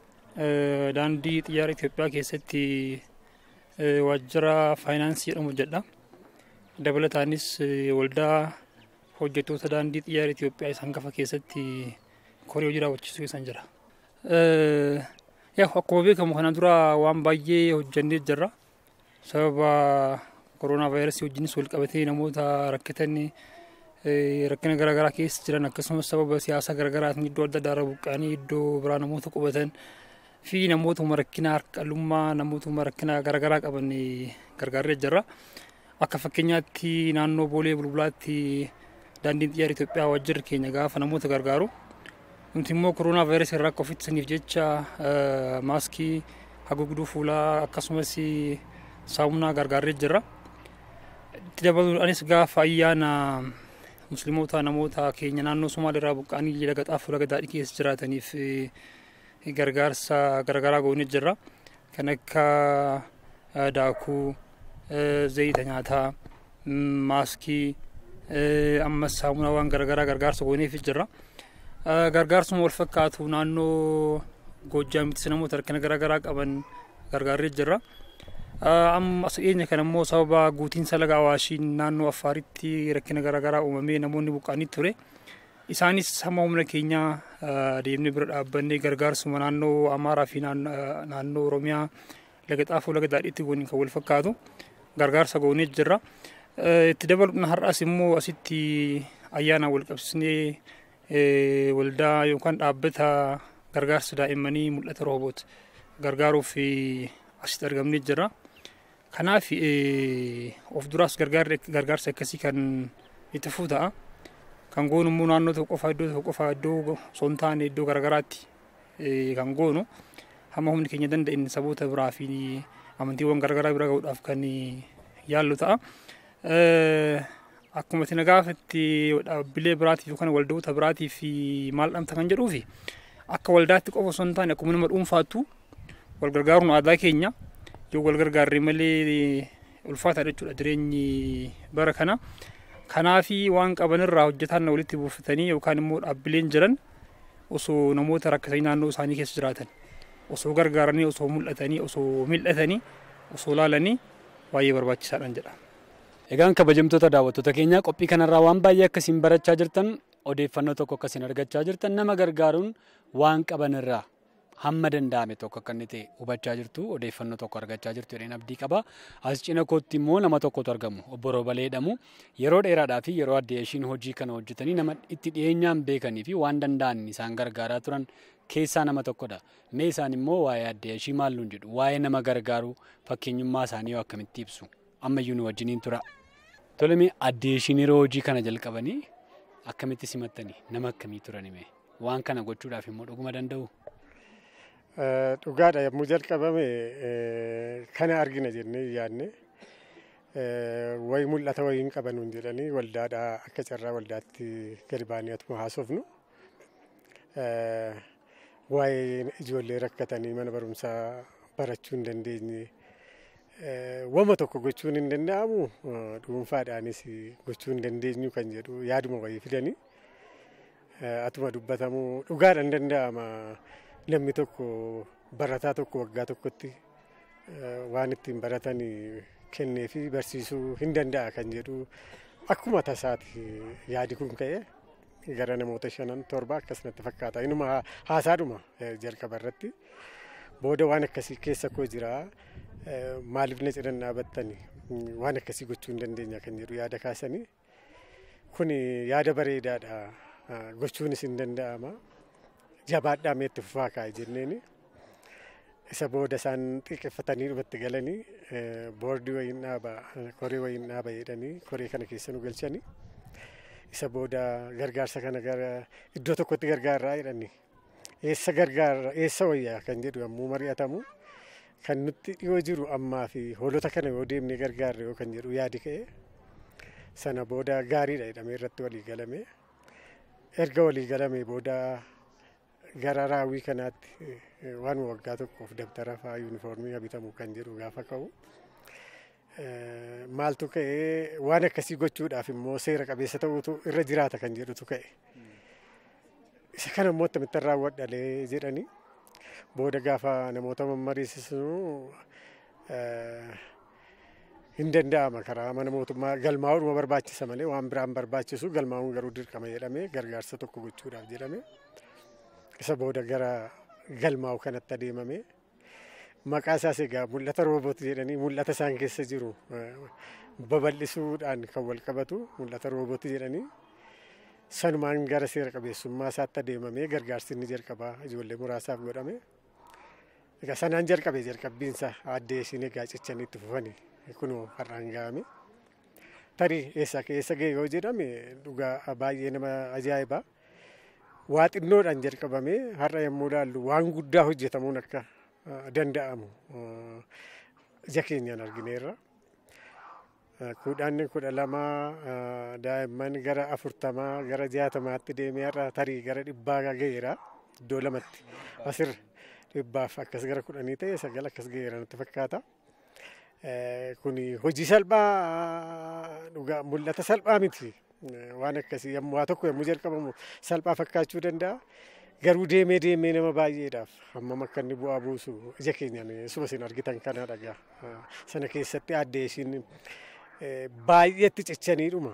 Daandii xiyyaara Itoophiyaa keessatti waajjira faayinaansii jedhamu hojjedha. dabalataanis waldaa hojjettoota daandii xiyyaara Itoophiyaa isaan gafa keessatti koree hojii raawwachiisuu isaan jira. Yaa akkuma beekamu kana dura waan baay'ee hojjannee jirra. Sababa koronaa vaayirasii wajjinis wal qabatee namoota rakkatan rakkina garaagaraa keessa jiran akkasumas sababa siyaasa garaagaraatiin iddoo adda addaa irra buqqa'anii iddoo biraa namoota qubatan fi namootuma rakkina harkallummaa namootuma rakkina garaagaraa qaban gargaarree jirra. Akka fakkeenyaatti naannoo Boolee Bulbulaatti daandiin xiyyaara Itoophiyaa waajjirri keenya gaafa namoota gargaaru. Nuti immoo koronaa vaayirasii irraa akka of ittisaniif jecha maaskii haguugduu fuulaa akkasumas saamunaa gargaarree jirra. Itti dabaluudhaanis gaafa ayyaana musliimoota namoota keenya naannoo Somaalii irraa buqqa'anii laga xaafuu laga daadhii keessa jiraataniif gargaarsa garaagaraa goonee jirra. Kan akka daakuu. zayita nyaataa maaskii ammas saamunaawwan garaagaraa gargaarsa gooneef jirra. Gargaarsuma wal fakkaatu naannoo Goojjaamittis namoota rakkina garaagaraa qaban gargaarree jirra. Amma dhiyeenya kana immoo sababa guutiinsa laga Awaashiin naannoo Affaaritti rakkina garaagaraa uumamee namoonni buqqa'anii ture. Isaanis hamma humna keenyaa deemnee bira dhaabbannee gargaarsuma naannoo Amaaraa fi naannoo Oromiyaa laga xaafuu laga daadhiitti gooniin kan wal fakkaatu. gargaarsa goonee jirra. Itti dabaluudhaan har'as immoo asitti ayyaana wal qabsiisnee waldaa yookaan dhaabbata gargaarsa daa'immanii mul'ata rooboot gargaaruuf asitti argamnee jirra. Kanaaf of duraas gargaarsa akkasii kan itti fufuu ta'a. Kan goonu immoo naannoo tokko qofaa iddoo tokko qofaa iddoo osoo hin taane iddoo garaagaraatti kan goonu hamma humni keenya danda'in saboota biraa fi amantiiwwan garaagaraa bira gahuudhaaf kan yaallu ta'a. Akkuma itti nagaafatti dhaabbilee biraatiif yookaan waldoota biraatiif maal dhamta kan jedhuufi akka waldaatti qofa osoo hin taane akkuma nama dhuunfaattu wal gargaaruun aadaa keenya yoo wal gargaarre malee ulfaataadha jechuudha jireenyi bara kana. Kanaafi waan qabanirraa hojjetaan walitti buufatanii yookaan immoo dhaabbileen jiran osoo namoota rakkatanii naannoo isaanii keessa jiraatan osoo gargaaranii osoo mul'atanii osoo mil'atanii osoo laalanii baay'ee barbaachisaadhaan jedha. Egaan kabajamtoota daawwattoota keenyaa qophii kanarraa waan baay'ee akkasiin barachaa jirtan odeeffannoo tokko akkasiin argachaa jirtan nama gargaaruun waan qabanirraa hamma danda'ame tokko akka inni ta'e hubachaa jirtu odeeffannoo tokko argachaa jirtu jedheen abdii qaba. As cina kootti immoo nama tokkotu argamu obbo Robalee jedhamu yeroo dheeraadhaa fi yeroo adda ishiin hojii kana hojjetanii nama itti dhiyeenyaan beekanii fi waan danda'an isaan gargaaraa turan keessaa nama tokkodha. Mee isaan immoo waa'ee adda ishii maal nuun jedhu waa'ee nama gargaaruu fakkeenyummaa isaanii yoo akkamitti ibsu ammayyuu nu wajjiniin tura. Tole mee adda ishiin yeroo hojii kana jalqabanii akkamitti simattanii nama akkamii turani waan kana gochuudhaaf immoo dhuguma danda'u. Dhugaadha yommuu jalqabame kana argina jennee yaadne wayi mul'ata wayii hin qabanuun jedhanii waldaadhaa akka carraa waldaatti gadi baanii atuma haasofnu waa'ee ijoollee rakkatanii mana barumsaa barachuu hin dandeenye wama tokko gochuun hin danda'amu dhuunfaadhaanis gochuu hin dandeenyu kan jedhu yaaduma wayii fidanii atuma dubbatamu dhugaadhaan danda'ama namni tokko barataa tokko waggaa tokkotti waan ittiin baratan kennee fi barsiisuu hin danda'a kan jedhu akkuma tasaati yaadi kun ka'e gara namoota shanan torba akkasumatti fakkaata inuma haasaadhuma jalqaba irratti booda waan akkasii keessa koo jira maaliif na cidhan dhaabattani waan akkasii gochuu hin dandeenya kan jedhu yaada kaasanii kun yaada bareedaadha gochuunis hin danda'ama jabaadhaa meetti fufaa kaa'e jenneeni isa booda isaan xiqqeeffatanii dhumatti galanii boordii wayiin dhaaba koree wayiin dhaaba jedhanii koree kana keessa nu galchanii isa booda gargaarsa kana gara iddoo tokkotti gargaarraa jedhanii eessa gargaarra eessa wayyaa kan jedhu yommuu mari'atamu kan nutti dhiyoo jiru ammaa fi hoolota kana yoo deemnee gargaarre yoo kan jedhu yaadi ka'e sana booda gaariidha jedhamee irratti walii galame erga walii galame booda gara raawwii kanaatti waan waggaa tokkoof dabtara fa'aa yuunifoormii bitamu kan jedhu gaafa ka'u maaltu ka'ee waan akkasii gochuudhaaf immoo seera qabeessa ta'utu irra jiraata kan jedhutu ka'e. Isa kana immoo akkamitti raawwadhalee jedhanii booda gaafa namoota mammariisisnu hin danda'ama karaa mana mootummaa galmaa'uudhuma barbaachisa malee waan biraan barbaachisu galmaa'uun garuu dirqama jedhamee gargaarsa tokko gochuudhaaf jedhame. isa booda gara galmaa'u kanatti adeemame maqaa isaas egaa mul'ata rooboot jedhanii mul'ata isaan keessa jiru babal'isuudhaan kan wal qabatu mul'ata rooboot jedhanii sanumaan gara seera qabeessummaa isaatti adeemamee gargaarsi inni jalqabaa ijoollee muraasaaf godhame. Egaa sanaan jalqabe jalqabbiinsa addee isiin egaa cichanii itti fufanii kunoo har'aan ga'ame. Tarii eessa keessa ga'e yoo jedhame dhugaa baay'ee nama ajaa'ibaa. waa xinnoodhaan jalqabamee har'a yommuu ilaallu waan guddaa hojjetamuun akka danda'amu ija keenyaan argineerra. Kudhaan kudha lama daa'imman gara afurtamaa gara jaatamaatti deemee har'a tarii gara dhibbaa ga'eera iddoo lamatti asirra dhibbaaf akkas gara kudhanii ta'e sagal akkas ga'eera natti fakkaata. Kuni hojii salphaa dhugaa mul'ata salphaa miti. waan akkasii yommuu waa tokko yommuu jalqabamu salphaa fakkaachuu danda'a. Garuu deemee deemee nama baay'eedhaaf hammam akka inni bu'aa buusu ija keenyaan suma isin argitan kana dhagaa. Sana keessatti addee isiin baay'eetti cichaniidhuma.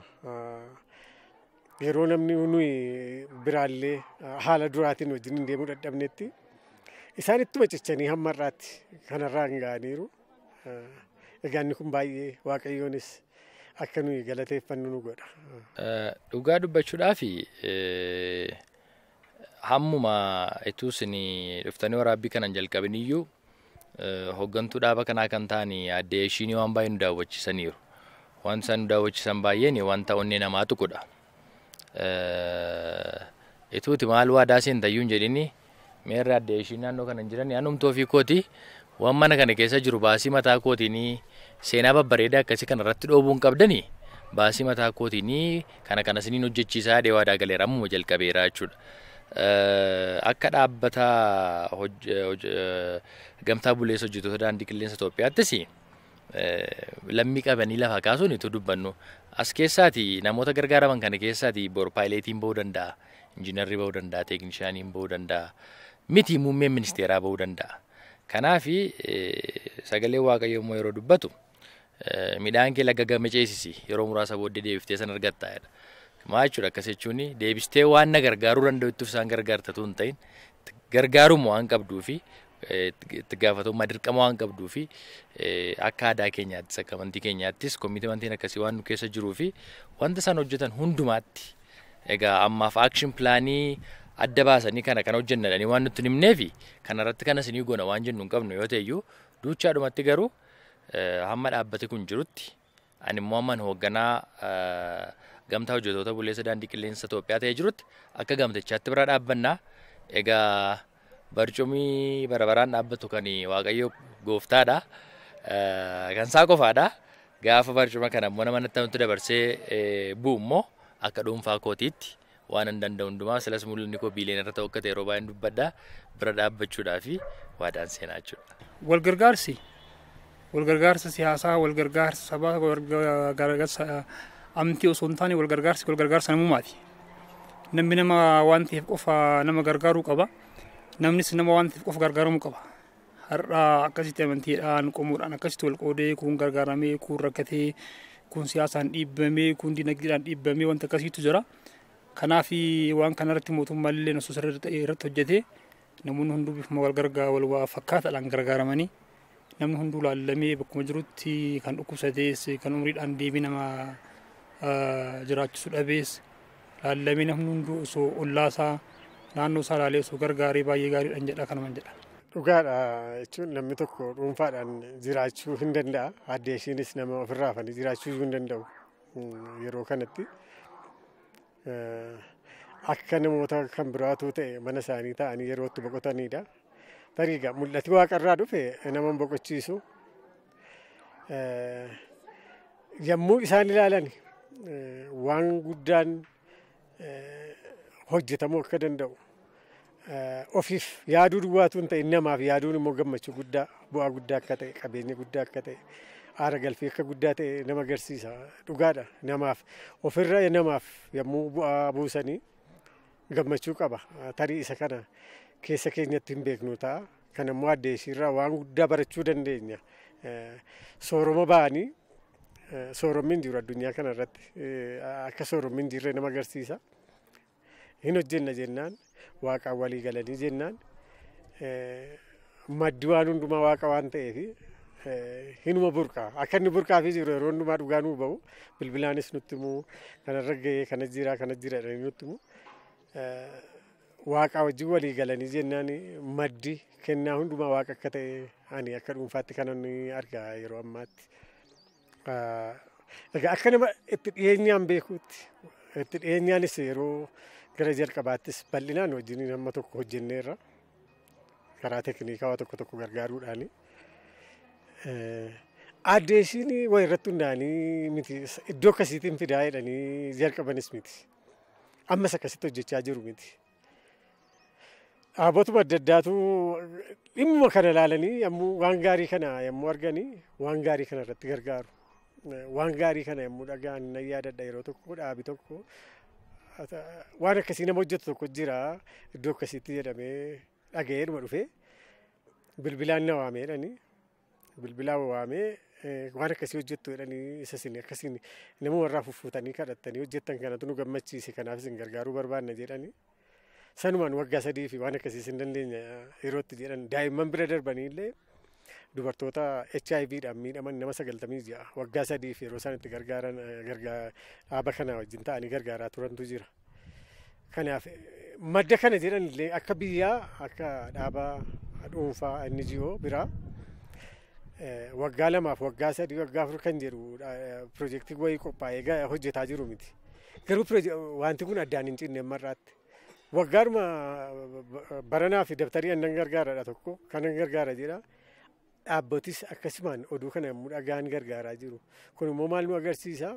Yeroo namni nuyi biraallee haala duraatiin wajjin hin deemuu dadhabnetti isaan ittuma cichanii hamma irraatti kanarraa hin ga'aniiru. Egaa inni kun baay'ee waaqayyoonis akka nuyi galateeffannu nu godha. Dhugaa dubbachuudhaaf hammuma ituu isin dhuftanii waraabbii kanan jalqabin iyyuu hooggantuu dhaaba kanaa kan ta'an addee ishiin waan baay'ee nu daawwachiisaniiru. Waan isaan nu daawwachiisan baay'een wanta onnee namaa tuqudha. Ituuti maal waadaa seentayyuu hin jedhini meerri addee ishiin naannoo kana hin jiran anumtuu ofii kooti waan mana kana keessa jiru baasii mataa kootiinii seenaa babbareedaa akkasii kana irratti dhoobuun qabdanii baasii mataa kootiinii kana kana isiniin hojjechiisaa dhee waadaa galeera ammuma jalqabeera jechuudha. Akka dhaabbata gamtaa buleessa hojjettoota daandii qilleensa Itoophiyaattis lammii qabanii lafa kaasuun itti dubbannu as keessaati namoota gargaaraman kana keessaati bor paayileetiin bahuu danda'a injiinarrii bahuu danda'a teeknishaaniin bahuu danda'a miti muummeen ministeeraa bahuu danda'a. Kanaafi sagalee waaqayyoo immoo yeroo dubbatu midhaan kee laga game ceesisi yeroo muraasa booddee deebiftee san argatta jedha. Maa jechuudha akkas jechuun deebistee waan na gargaaruu danda'utti isaan gargaartatu hin ta'in gargaaruma waan qabduu fi itti gaafatamummaa dirqama waan qabduu fi akka aadaa keenyaattis akka amantii keenyaattis koomitimantiin akkasii waan nu keessa jiruu fi wanta isaan hojjetan hundumaatti egaa ammaaf aakshin pilaanii adda baasanii kana kan hojjennadhanii waan nutti himneefi kanarratti kana isinii goona waan jennu hin qabnu yoo ta'eyyuu duuchaadhumatti garuu hamma dhaabbati kun jirutti ani immoo amman hoogganaa gamtaa hojjettoota buleessa daandii qilleensa Itoophiyaa ta'ee jirutti akka gamtichaatti bira dhaabbannaa egaa barcumii barabaraan dhaabbatu kan waaqayyo gooftaadha kan isaa qofaadha gaafa barcuma kana immoo nama natti dabarsee bu'u immoo akka dhuunfaa kootiitti waan hin danda'u hundumaa silas mul'anni koo biileen irra ta'u akka ta'e yeroo baay'een dubbadhaa bira dhaabbachuudhaa fi waadaan seenaa jechuudha. Wal gargaarsi wal gargaarsa siyaasaa wal gargaarsa sabaa wal gargaarsa amantii osoo hin taane wal gargaarsi wal gargaarsa namummaati. Namni nama waan ta'eef qofa nama gargaaruu qaba. Namnis nama waan ta'eef qofa gargaaramuu qaba. Har'a akkasitti amantiidhaan qomuudhaan akkasitti wal qoodee kun gargaaramee kun rakkatee kun siyaasaan dhiibbamee kun dinagdeedhaan dhiibbamee wanta akkasiitu jira. Kanaaf waan kanarratti mootummaan illee osoo sirriitti irratti hojjetee namoonni hunduu bifuma wal gargaa wal waa fakkaataadhaan gargaaramanii namni hunduu laallamee bakkuma jirutti kan dhukkubsatees kan umriidhaan deebii nama jiraachisuu dhabees laallamee namni hunduu osoo ollaasaa naannoo isaa laalee osoo gargaaree baay'ee gaariidhaan jedha kanuman jedha. Dhugaadha jechuun namni tokko dhuunfaadhaan jiraachuu hin danda'a. Addee ishiinis nama ofirraa hafanii jiraachuu hin danda'u yeroo kanatti. Akka namoota kan biraatu ta'e mana isaanii ta'anii yeroo itti boqotanidha. Tarii egaa mul'ati waaqarraa dhufe nama boqochiisu. Yommuu isaan ilaalan waan guddaan hojjetamuu akka danda'u. Ofiif yaaduu duwwaatu hin ta'e namaaf yaaduun immoo gammachuu guddaa bu'aa guddaa akka ta'e qabeenya guddaa akka ta'e aara galfii akka guddaa ta'e nama agarsiisa dhugaadha namaaf ofirra namaaf yommuu bu'aa buusanii gammachuu qaba tarii isa kana keessa keenyatti hin beeknu ta'a kan immoo addee ishiirraa waan guddaa barachuu dandeenya sooroma ba'anii sooromni hin jiru addunyaa kana irratti akka sooromni hin jirre nama agarsiisa hin hojjenna jennaan waaqaan walii galanii jennaan maddi waan hundumaa waaqa waan ta'eef hinuma burqaa akka inni burqaafii jiru yeroo hundumaa dhugaa nuu ba'u bilbilaanis nutti himuu kanarra gahee kana jira kana jira jedhanii nutti himuu waaqaa wajjin walii galanii jennaan maddi kennaa hundumaa waaqa akka ta'e ani akka dhuunfaatti kanan argaa yeroo ammaatti. Egaa akka nama itti dhiyeenyaan beekuutti itti dhiyeenyaanis yeroo gara jalqabaattis bal'inaan wajjin hamma tokko hojjenneerra karaa teeknikaa waa tokko tokko gargaaruudhaani. Addee ishiin waa irratti hundaa'anii miti iddoo akkasiitiin fidaa jedhanii jalqabanis miti. Ammas akkasitti hojjechaa jiru miti. Dhaabotuma adda addaatu dhimma kana ilaalanii yommuu waan gaarii kana yommuu arganii waan gaarii kana irratti gargaaru. Waan gaarii kana yommuu dhaga'an nan yaadadha yeroo tokko dhaabi tokko waan akkasii nama hojjetu tokko jira iddoo akkasiitti jedhamee dhaga'ee dhuma dhufee bilbilaan na waamee jedhanii bilbilaan waamee waan akkasii hojjettu jedhanii isa isin akkasiin nama warraa fuffuutanii kadhattanii hojjettan kanatu nu gammachiise kanaaf isin gargaaruu barbaanna jedhanii. Sanumaan waggaa sadii fi waan akkasii hin dandeenya yerootti jedhan daa'imman bira darbanii illee dubartoota HIVdhaan miidhaman nama sagaltamii ja'a waggaa sadii fi yeroo isaan itti gargaaran dhaaba kana wajjin ta'anii gargaaraa turantu jira. Kanaaf madda kana jedhan illee akka biyyaa akka dhaaba dhuunfaa NGO biraa waggaa lamaaf waggaa sadii waggaa afur kan jedhu piroojeektii wayii qophaa'ee hojjetaa jiru miti. Garuu wanti kun addaan hin cinne marraatti. Waggaadhuma baranaa fi dabtarii annan gargaaradha tokko kanan gargaara jedha. Dhaabbotis akkasumaan oduu kana yommuu dhagaan gargaaraa jiru. Kun immoo maal nu agarsiisa?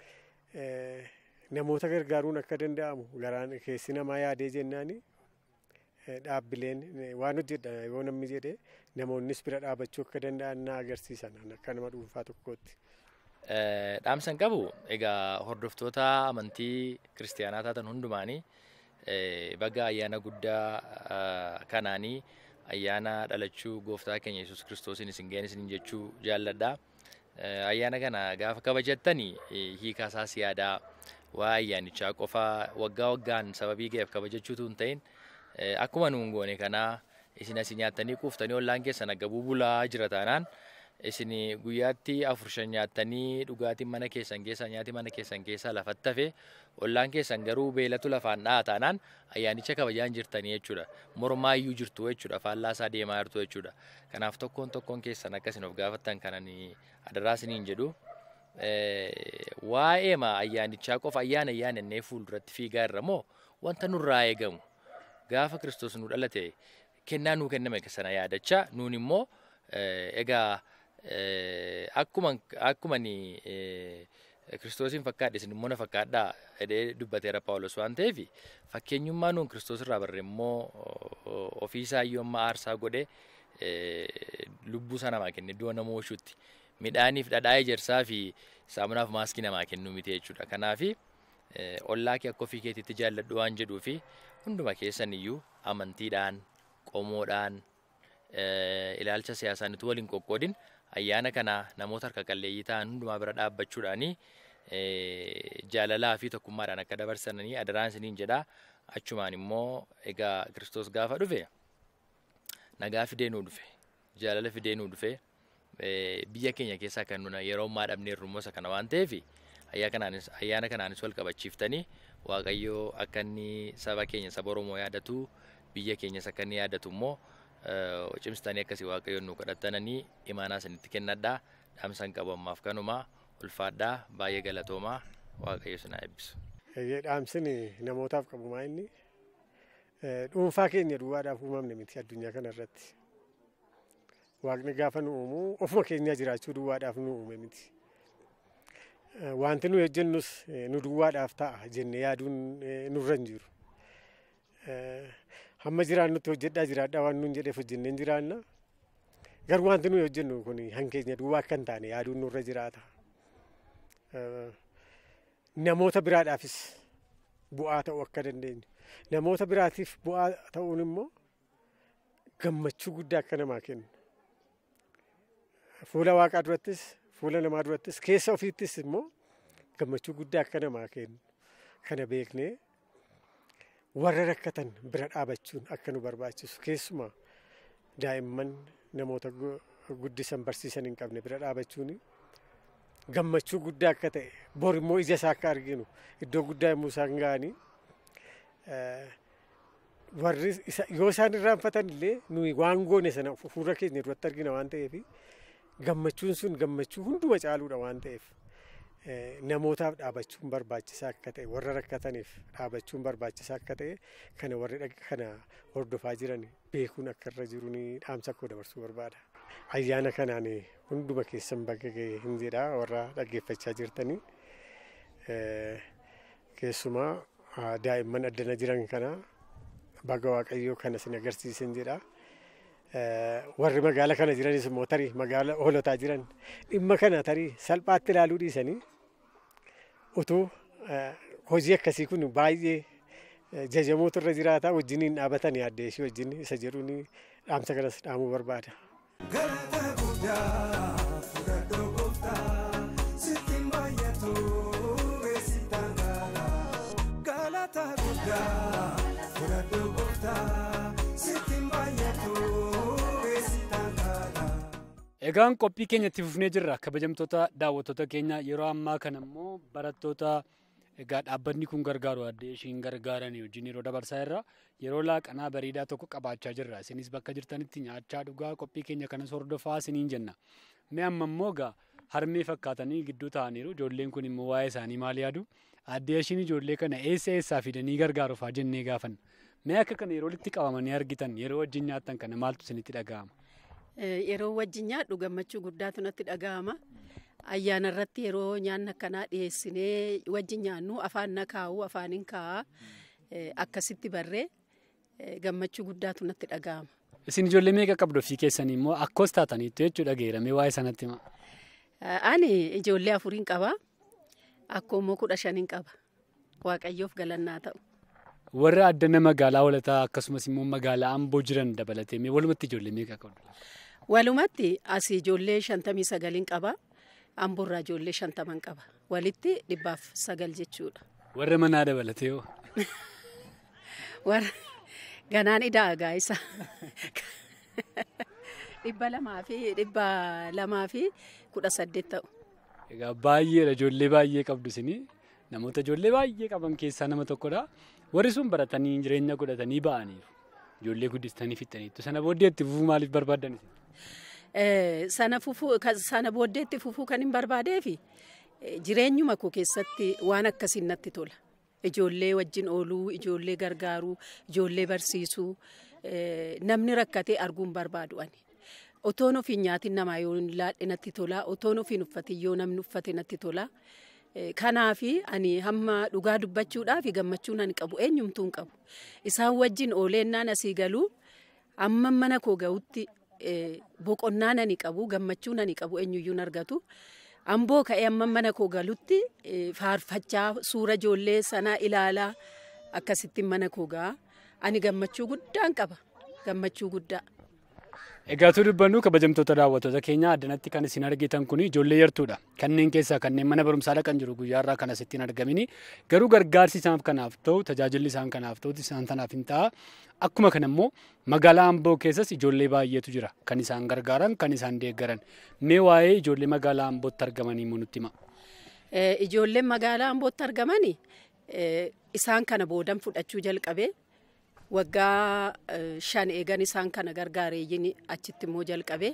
Namoota gargaaruun akka danda'amu garaan keessi namaa yaadee jennaani dhaabbileen waan hojjedha yoo namni jedhee namoonnis bira dhaabachuu akka danda'an na agarsiisan akka nama dhuunfaa tokkootti. Dhaamsan qabu egaa hordoftoota amantii kiristaanaa taatan hundumaanii baga ayyaana guddaa kanaanii ayyaana dhalachuu gooftaa keenya yesus kiristoosiin isin ga'een isin jechuu jaalladha. Ayyaana kana gaafa kabajattanii hiikaa isaas yaadaa waa ayyaanichaa qofa waggaa waggaan sababii ga'eef kabajachuutu hin ta'in akkuma nuun goone kanaa isin asii nyaattanii quuftanii ollaan keessan agabuu bulaa jira taanaan isin guyyaatti afur shan nyaattanii dhugaatiin mana keessan keessaa nyaati mana keessan keessaa lafatti hafe ollaan keessan garuu beelatu lafaan dha'a taanaan ayyaanicha kabajaan jirtanii jechuudha. Mormaa iyyuu jirtu jechuudha. Faallaa isaa deemaa jirtu jechuudha. Kanaaf tokkoon tokkoon keessan akkasin of gaafattan kanan adaraa isiniin jedhu. Waa'ee ayyaanichaa qofa ayyaana ayyaanannee fuulduratti fiigaa irra moo wanta nurraa eegamu gaafa kiristoos nu dhalate kennaa nuu kenname sana yaadachaa nuun immoo egaa akkuma akkuma kiristoosiin fakkaadhe isin immoo na fakkaadhaa jedhee dubbateera Paawulos waan ta'eef fakkeenyummaa nuun kiristoos irraa barre immoo ofii isaa iyyuu amma aarsaa godhee lubbuu isaa namaa kenne du'a nama oolchuutti midhaaniif dhadhaa ejersaa fi saamunaaf maaskii namaa kennuu miti jechuudha. Kanaafi ollaa kee akka ofii keetiitti jaalladhu waan jedhuu fi hunduma keessan iyyuu amantiidhaan qomoodhaan ilaalcha siyaasaan utuu waliin qoqqoodin ayyaana kana namoota harka qalleeyyii ta'an hundumaa bira dhaabbachuudhaanii jaalalaa fi tokkummaadhaan akka dabarsanii adaraan isiniin jedhaa achumaan immoo egaa kiristoos gaafa dhufe nagaa fidee nuu dhufe jaalala fidee nuu dhufe biyya keenya keessaa kan nuna yeroo ammaa dhabneerru immoo isa kana waan ta'eef ayyaana kanaanis wal qabachiiftanii waaqayyoo akka inni saba keenya saba Oromoo yaadatu biyya keenyas akka inni yaadatu immoo cimsitanii akkasii waaqayyoon nu kadhattananii imaanaa isinitti kennadhaa dhaamsan qabu ammaaf kanumaa ulfaadhaa baay'ee galatoomaa waaqayyo isin haa eebbisu. Dhaamsin namootaaf qabu maa inni dhuunfaa keenya duwwaadhaaf uumamne miti addunyaa kana irratti. Waaqni gaafa nu uumu ofuma keenyaa jiraachuu duwwaadhaaf nu uume miti. Wanti nu hojjennus nu duwwaadhaaf ta'a jennee yaaduun nurra hin jiru. Hamma jiraannutti hojjedhaa jiraadhaa waan nuun jedheef hojjennee hin jiraanna. Garuu wanti nuyi hojjennu kun hankeenya duwwaa akka hin taane yaaduun nurra jiraata. Namoota biraadhaafis bu'aa ta'uu akka dandeenyu. Namoota biraatiif bu'aa ta'uun immoo gammachuu guddaa akka namaa kennu. Fuula waaqaa durattis fuula namaa durattis keessa ofiittis immoo gammachuu guddaa akka namaa kennu. Kana beeknee warra rakkatan bira dhaabachuun akka nu barbaachisu keessumaa daa'imman namoota guddisan barsiisan hin qabne bira dhaabachuun gammachuu guddaa akka ta'e bor immoo ija isaa akka arginu iddoo guddaa yommuu isaan ga'anii warri yoo isaan irraanfatan illee nuyi waan goone sana fuula keenya duratti argina waan ta'eef gammachuun sun gammachuu hunduma caaluudha waan ta'eef namootaaf dhaabachuun barbaachisaa akka ta'e warra rakkataniif dhaabachuun barbaachisaa akka ta'e kana warri kana hordofaa jiran beekuun akka irra jiru ni dhaamsa koo dabarsuu barbaada. Ayyaana kanaan hunduma keessan bakka ga'e hin jedha warra dhaggeeffachaa jirtanii keessumaa daa'imman addana jiran kana baga waaqayyoo kana sin agarsiisan jedha. warri magaala kana jiranis immoo tarii magaala hoolotaa jiran dhimma kana tarii salphaatti ilaaluu dhiisanii utuu hojii akkasii kun baay'ee jajamuutu irra jiraata wajjiniin dhaabatan yaaddee ishee wajjin isa jedhuun dhaamsa kanas dhaamuu barbaada. Galata guddaa fudhadhoo gooftaa sittiin baay'atu beeksitaan gaala. Galata guddaa fudhadhoo gooftaa sittiin baay'atu beeksitaan gaala. Egaan qophii keenyatti fufnee jirra kabajamtoota daawwattoota keenya yeroo ammaa kana immoo barattoota egaa dhaabbanni kun gargaaru addee ishiin gargaaran wajjin yeroo dabarsaa irra yeroo laaqanaa bareedaa tokko qabaachaa jirra isinis bakka jirtanitti nyaachaa dhugaa qophii keenya kanas hordofaa isiniin jenna mee amma immoo egaa harmee fakkaatanii gidduu ta'aniiru ijoolleen kun immoo waa'ee isaanii maal yaadu addee ishiin ijoollee kana eessa eessaa fidanii gargaaruufaa jennee gaafan mee akka kana yeroo walitti qabamanii argitan yeroo wajjin nyaattan kana maaltu isinitti dhaga'ama. Yeroo wajjin nyaadhu gammachuu guddaatu natti dhaga'ama. Ayyaana irratti yeroo nyaanni akkanaa dhiyeessinee wajjin nyaannu afaan na kaa'u afaaniin kaa'aa akkasitti barree gammachuu guddaatu natti dhaga'ama. Isin ijoollee meeqa qabdu ofii keessanii immoo akkoos taataniittu jechuudha geeramee waa'ee sanatti hima. Ani ijoollee afuriin qaba. Akkoo immoo kudha shaniin qaba. Waaqayyoof galannaa ta'u. Warra addana magaalaa holataa akkasumas immoo magaalaa amboo jiran dabalatee mee walumatti ijoollee meeqa qabdu? Walumatti asii ijoollee shantamii sagaliin qaba. Amboorraa ijoollee shantaman qaba. Walitti dhibbaaf sagal jechuudha. Warra manaa dabalatee hoo? Warra ganaan idaa gaa'isa. Dhibba lamaa fi dhibba lamaa fi kudha saddeet ta'u. Egaa baay'eedha ijoollee baay'ee qabdu isinii namoota ijoollee baay'ee qaban keessaa nama tokkodha. Warri sun baratanii jireenya godhatanii ba'aniiru. Ijoollee guddistanii fixaniitu. Sana booddeetti fufuu maaliif barbaaddan isin? sana fufuu sana booddeetti fufuu kan hin barbaadeefi jireenyuma koo keessatti waan akkasiin natti tola. Ijoollee wajjin ooluu, ijoollee gargaaruu, ijoollee barsiisuu, namni rakkatee arguun barbaadu ani. Otoon ofiin nyaatiin namaa yoo laadhe natti tola, otoon ofiin uffatin yoo namni uffate natti tola. Kanaafi ani hamma dhugaa dubbachuudhaaf gammachuun ani qabu eenyumtuu hin qabu. Isaan wajjin ooleennaan asii galuu amma mana koo ga'utti boqonnaan ani qabu gammachuun ani qabu eenyuyyuu hin argatu. Amboo ka'ee amma mana koo galutti faarfachaa suura ijoollee sanaa ilaalaa akkasittiin mana koo ga'a. Ani gammachuu guddaan qaba. Gammachuu guddaa. Egaa tu dubbannu kabajamtoota daawwattoota keenya addanatti kan isin argitan kun ijoollee yartuudha. Kanneen keessaa kanneen mana barumsaa dhaqan jiru guyyaarraa kan asittiin argamini. Garuu gargaarsi isaan kanaaf ta'u tajaajilli isaan kanaaf ta'u isaan kanaaf hin ta'a. Akkuma kana immoo magaalaa Amboo keessas ijoollee baay'eetu jira. Kan isaan gargaaran kan isaan deeggaran. Mee waa'ee ijoollee magaalaa Ambootti argamanii immoo nutti hima. Ijoolleen magaalaa Ambootti argamanii isaan kana boodan fudhachuu jalqabee waggaa shan eegan isaan kana gargaareeyyin achitti immoo jalqabe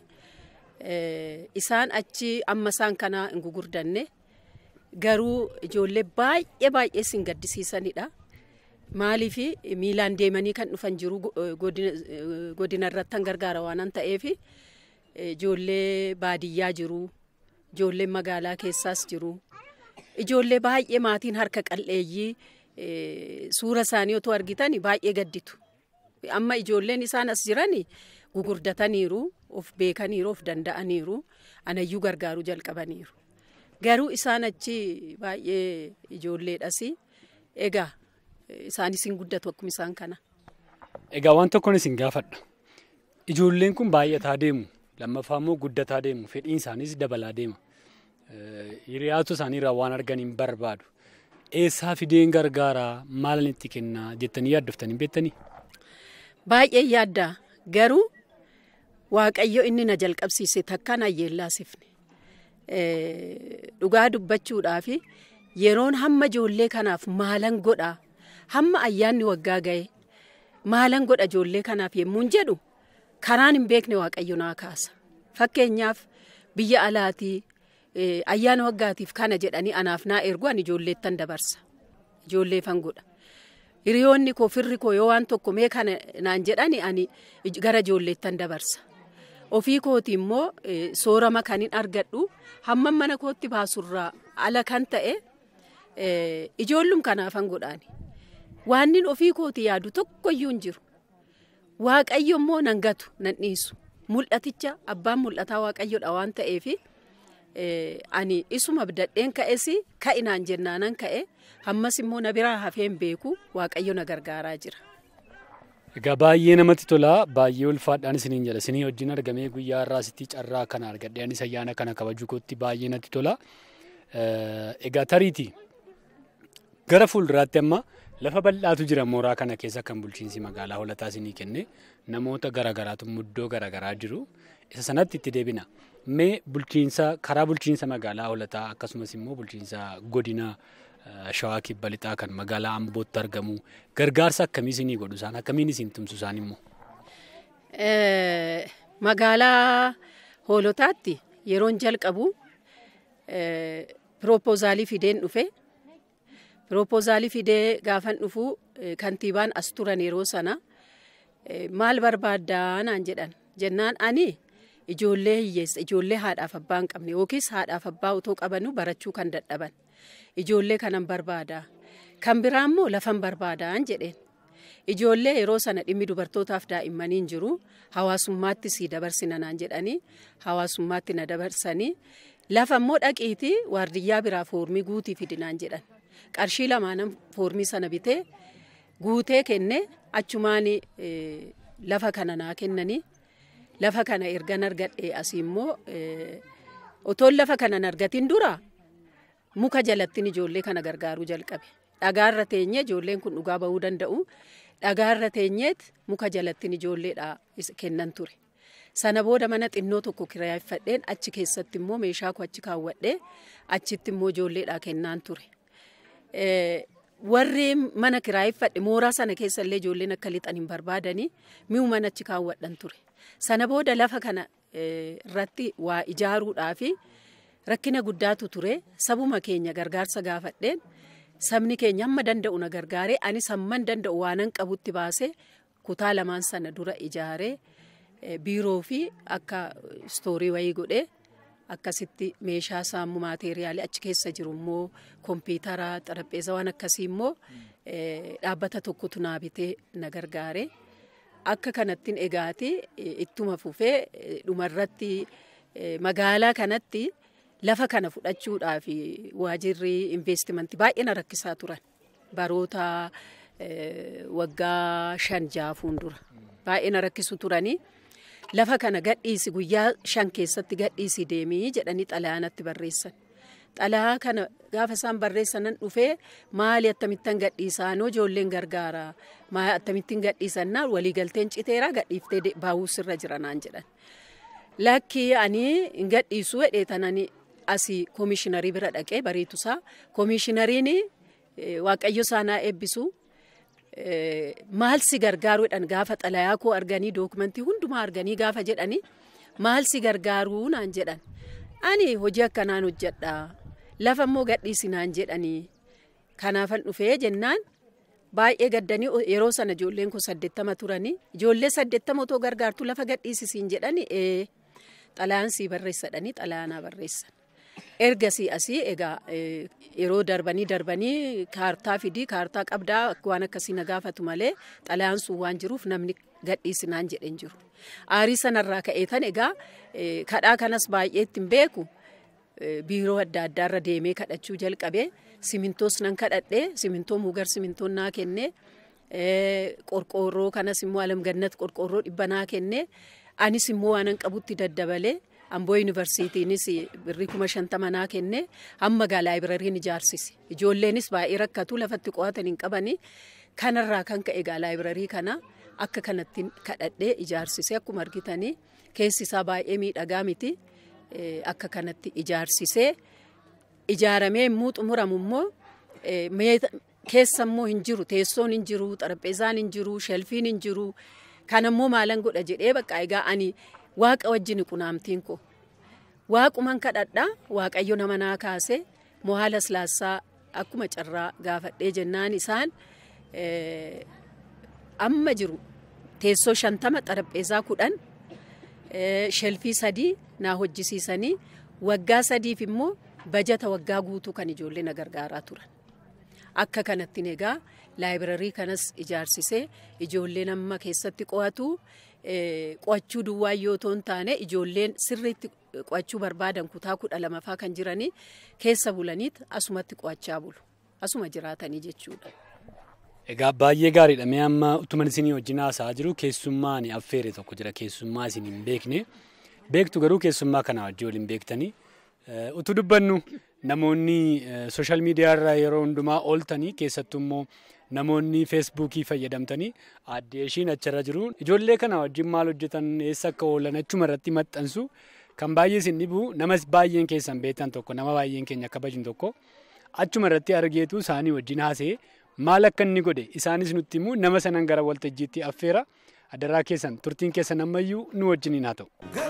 isaan achi amma isaan kana hin gugurdanne garuu ijoollee baay'ee baay'ee sin gaddisiisanidha. Maaliif miilaan deemanii kan dhufan jiru godina irratti gargaara waan ta'eef ijoollee baadiyyaa jiru ijoollee magaalaa keessaas jiru ijoollee baay'ee maatiin harka qal'eeyyii. suura isaanii otoo argitan baay'ee gadditu. Amma ijoolleen isaan as jiran gugurdataniiru, of beekaniiru, of danda'aniiru, anayyuu gargaaruu jalqabaniiru. Garuu isaan achi baay'ee ijoolleedhas. Egaa isaanis hin guddatu akkuma isaan kana. Egaa waan tokkoon isin gaafadha. Ijoolleen kun baay'ataa deemu. Lammaffaa immoo guddataa deemu. Fedhiin isaaniis dabalaa deema. Hiriyaatu isaaniirraa waan argan hin barbaadu. eessaa fideen gargaaraa maalan itti kennaa jettanii yaaddoftanii beektanii? Baay'ee yaaddaa garuu waaqayyo inni na jalqabsiise takka na yeellaasifne. Dhugaa dubbachuudhaaf yeroon hamma ijoollee kanaaf maalan godhaa hamma ayyaanni waggaa ga'e maalan godha ijoollee kanaaf yemmuun jedhu karaan hin beekne waaqayyo naa kaasa. Fakkeenyaaf biyya alaatii ayyaana waggaatiif kana jedhanii anaaf naa ergu ani ijoolleettan dabarsa. Ijoolleefan godha. Hiriyoonni koo firri koo yoo waan tokko mee kana naan jedhani ani gara ijoolleettan dabarsa. Ofii kooti immoo soorama kan hin argadhu hamma mana kootti baasurraa ala kan ta'e ijoollum kanaafan godhaani. Waannin ofii kooti yaadu tokkoyyuu hin jiru. Waaqayyo immoo nan gatu nan dhiisu. Mul'aticha abbaan mul'ataa waaqayyodha waan ta'eefi. ani isuma abdadheen ka'es ka'inaan jennaanan ka'e ammas immoo na biraa hafeen beeku waaqayyo na gargaaraa jira. Egaa baay'ee namatti tola baay'ee ulfaadhaan isiniin jedha isinii wajjin argamee guyyaa irraa sitti carraa kana argadhe anis ayyaana kana kabajuu kootti baay'ee natti tola. Egaa tariiti gara fuulduraatti amma lafa bal'aatu jira mooraa kana keessa kan bulchiinsi magaalaa holataa isinii kenne namoota garaagaraatu muddoo garaagaraa jiru isa sanatti itti deebina. Mee bulchiinsa karaa bulchiinsa magaalaa holataa akkasumas immoo bulchiinsa godina shawaa kibba lixaa kan magaalaa ambootti argamu gargaarsa akkamii isinii godhu isaan akkamiin isin tumsu isaan immoo. Magaalaa hoolotaatti yeroon jalqabu piroopoozaalii fideen dhufe. Piroopoozaalii fidee gaafan dhufu kantiibaan as turan yeroo sana maal barbaaddaa naan jedhan jennaan ani. ijoollee hiyyeessa ijoollee haadhaaf abbaa hin qabne yookiis haadhaaf abbaa otoo qabanu barachuu kan dadhaban ijoollee kanan barbaada kan biraa immoo lafan barbaadaan jedheen ijoollee yeroo sana dhimmi dubartootaaf daa'immanii hin jiru hawaasummaatti sii dabarsina naan jedhanii hawaasummaatti na dabarsanii lafa immoo dhaqiitii waardiyyaa biraa foormii guutii fidinaan jedhan qarshii lamaanan foormii sana bitee guutee kenne achumaan lafa kana naa kennanii. lafa kana ergan argadhe asii immoo otoon lafa kana argatiin dura muka jalattiin ijoollee kana gargaaruu jalqabe. Dhagaarra teenyee ijoolleen kun dhugaa bahuu danda'u. Dhagaarra teenyeet muka jalattiin ijoolleedha kennan ture. Sana booda mana xinnoo tokko kiraayeffadheen achi keessatti immoo meeshaa koo achi kaawwadhee achitti immoo ijoolleedha kennaan ture. Warri mana kiraayeffadhe mooraa sana keessa illee ijoolleen akka lixan hin barbaadanii mi'u mana achi kaawwadhan ture. Sana booda lafa kana irratti waa ijaaruudhaaf rakkina guddaatu ture. Sabuma keenya gargaarsa gaafadheen sabni keenya hamma danda'u na gargaaree anis hamman danda'u waanan qabutti baasee kutaa lamaan sana dura ijaaree biiroo fi akka istoorii wayii godhee akkasitti meeshaa saammu maateeriyaalii achi keessa jiru immoo kompiitara xarapheeza waan akkasii immoo dhaabbata tokkotu naa bitee na gargaare. Akka kanattiin egaati ittuma fufee dhumarratti magaalaa kanatti lafa kana fudhachuudhaaf waajirri investimentii baay'ee na rakkisaa turan. Baroota waggaa shan jaafuun dura baay'ee na rakkisu turanii. lafa kana gadhiisi guyyaa shan keessatti gadhiisi deemii jedhanii xalayaanatti barreessan. Xalayaa kana gaafa isaan barreessanan dhufee maali akkamittan gadhiisaanoo ijoolleen gargaara maali akkamittiin gadhiisannaa waliigalteen citeeraa gadhiiftee baawuu sirra jira naan jedhan. Lakkii ani hin gadhiisuu hedheetanani asii koomishiinarii bira dhaqee bareetusaa koomishiinariin waaqayyo saanaa eebbisu maal si gargaaruudhaan gaafa xalayaa koo arganii dookumentii hundumaa arganii gaafa jedhanii maal si gargaaruu naan jedhan ani hojii akkanaan hojjedha lafa immoo gadhiisi naan jedhanii kanaafan dhufee jennaan baay'ee gaddanii yeroo sana ijoolleen koo saddeettama turanii ijoollee saddeettama otoo gargaartu lafa gadhiisisiin jedhanii ee xalayaan sii barreessadhanii xalayaanaa barreessan. ergasii asii egaa yeroo darbanii darbanii kaartaa fidii kaartaa qabdaa waan akkasii na gaafatu malee xalayaan sun waan jiruuf namni gadhiisinaan jedhen jiru. Aarii sanarraa ka'eetan egaa kadhaa kanas baay'ee ittiin beeku biiroo adda addaarra deemee kadhachuu jalqabee simintoos nan kadhadhee simintoo mugar simintoo naa kennee qorqoorroo kanas immoo alamgannat qorqoorroo dhibba naa kennee anis immoo waanan qabutti daddabalee. Amboo yuunivarsiitiinis birrii kuma shantama naa kenne hamma gaa laayibirariin ijaarsise. Ijoolleenis baay'ee rakkatu lafatti qo'atan hin qabani. Kanarraa kan ka'e gaa laayibirarii kana akka kanatti kadhadhee ijaarsise akkuma argitanii keessi isaa baay'ee miidhagaa miti. Akka kanatti ijaarsisee ijaaramee immoo xumuramu immoo keessa immoo hin jiru teessoon hin jiru xarapheezaan hin jiru shelfiin hin jiru kanammoo maalan godha jedhee bakka egaa ani. waaqa wajjin qunaamtiin koo waaquman kadhadhaa waaqayyo nama naa kaase mohaala silaassaa akkuma carraa gaafadhee jennaan isaan amma jiru teessoo shantama xarapheezaa kudhan shelfii sadii naa hojjisiisanii waggaa sadiif immoo bajata waggaa guutuu kan ijoollee na gargaaraa turan. Akka kanattiin egaa laayibirarii kanas ijaarsisee ijoolleen amma keessatti qo'atu qo'achuu duwwaa yoo ta'u hin taane ijoolleen sirriitti qo'achuu barbaadan kutaa kudha lamaffaa kan jiranii keessa bulaniit asumatti qo'achaa bulu. Asuma jiraatanii jechuudha. Egaa baay'ee gaariidha. Mee amma utuman isinii wajjin haasa'aa jiru keessummaa ani affeere tokko jira. Keessummaa isin hin beekne. Beektu garuu keessummaa kana wajjin waliin beektanii. Utuu dubbannu namoonni sooshaal miidiyaarra yeroo hundumaa ooltanii keessattuu immoo namoonni feesbuukii fayyadamtanii addee ishiin achirra jiru. Ijoollee kana wajjin maal hojjetan eessa akka oolan achuma irratti maxxansu kan baay'ee isin dhibu namas baay'een keessan beektan tokko nama baay'een keenya akka bajin tokko achuma irratti argeetu isaanii wajjin haasa'ee maal akka inni godhe isaanis nutti himu nama sanan gara waltajjiitti affeera adaraa keessan turtiin keessan ammayyuu nu wajjiniin haa ta'u.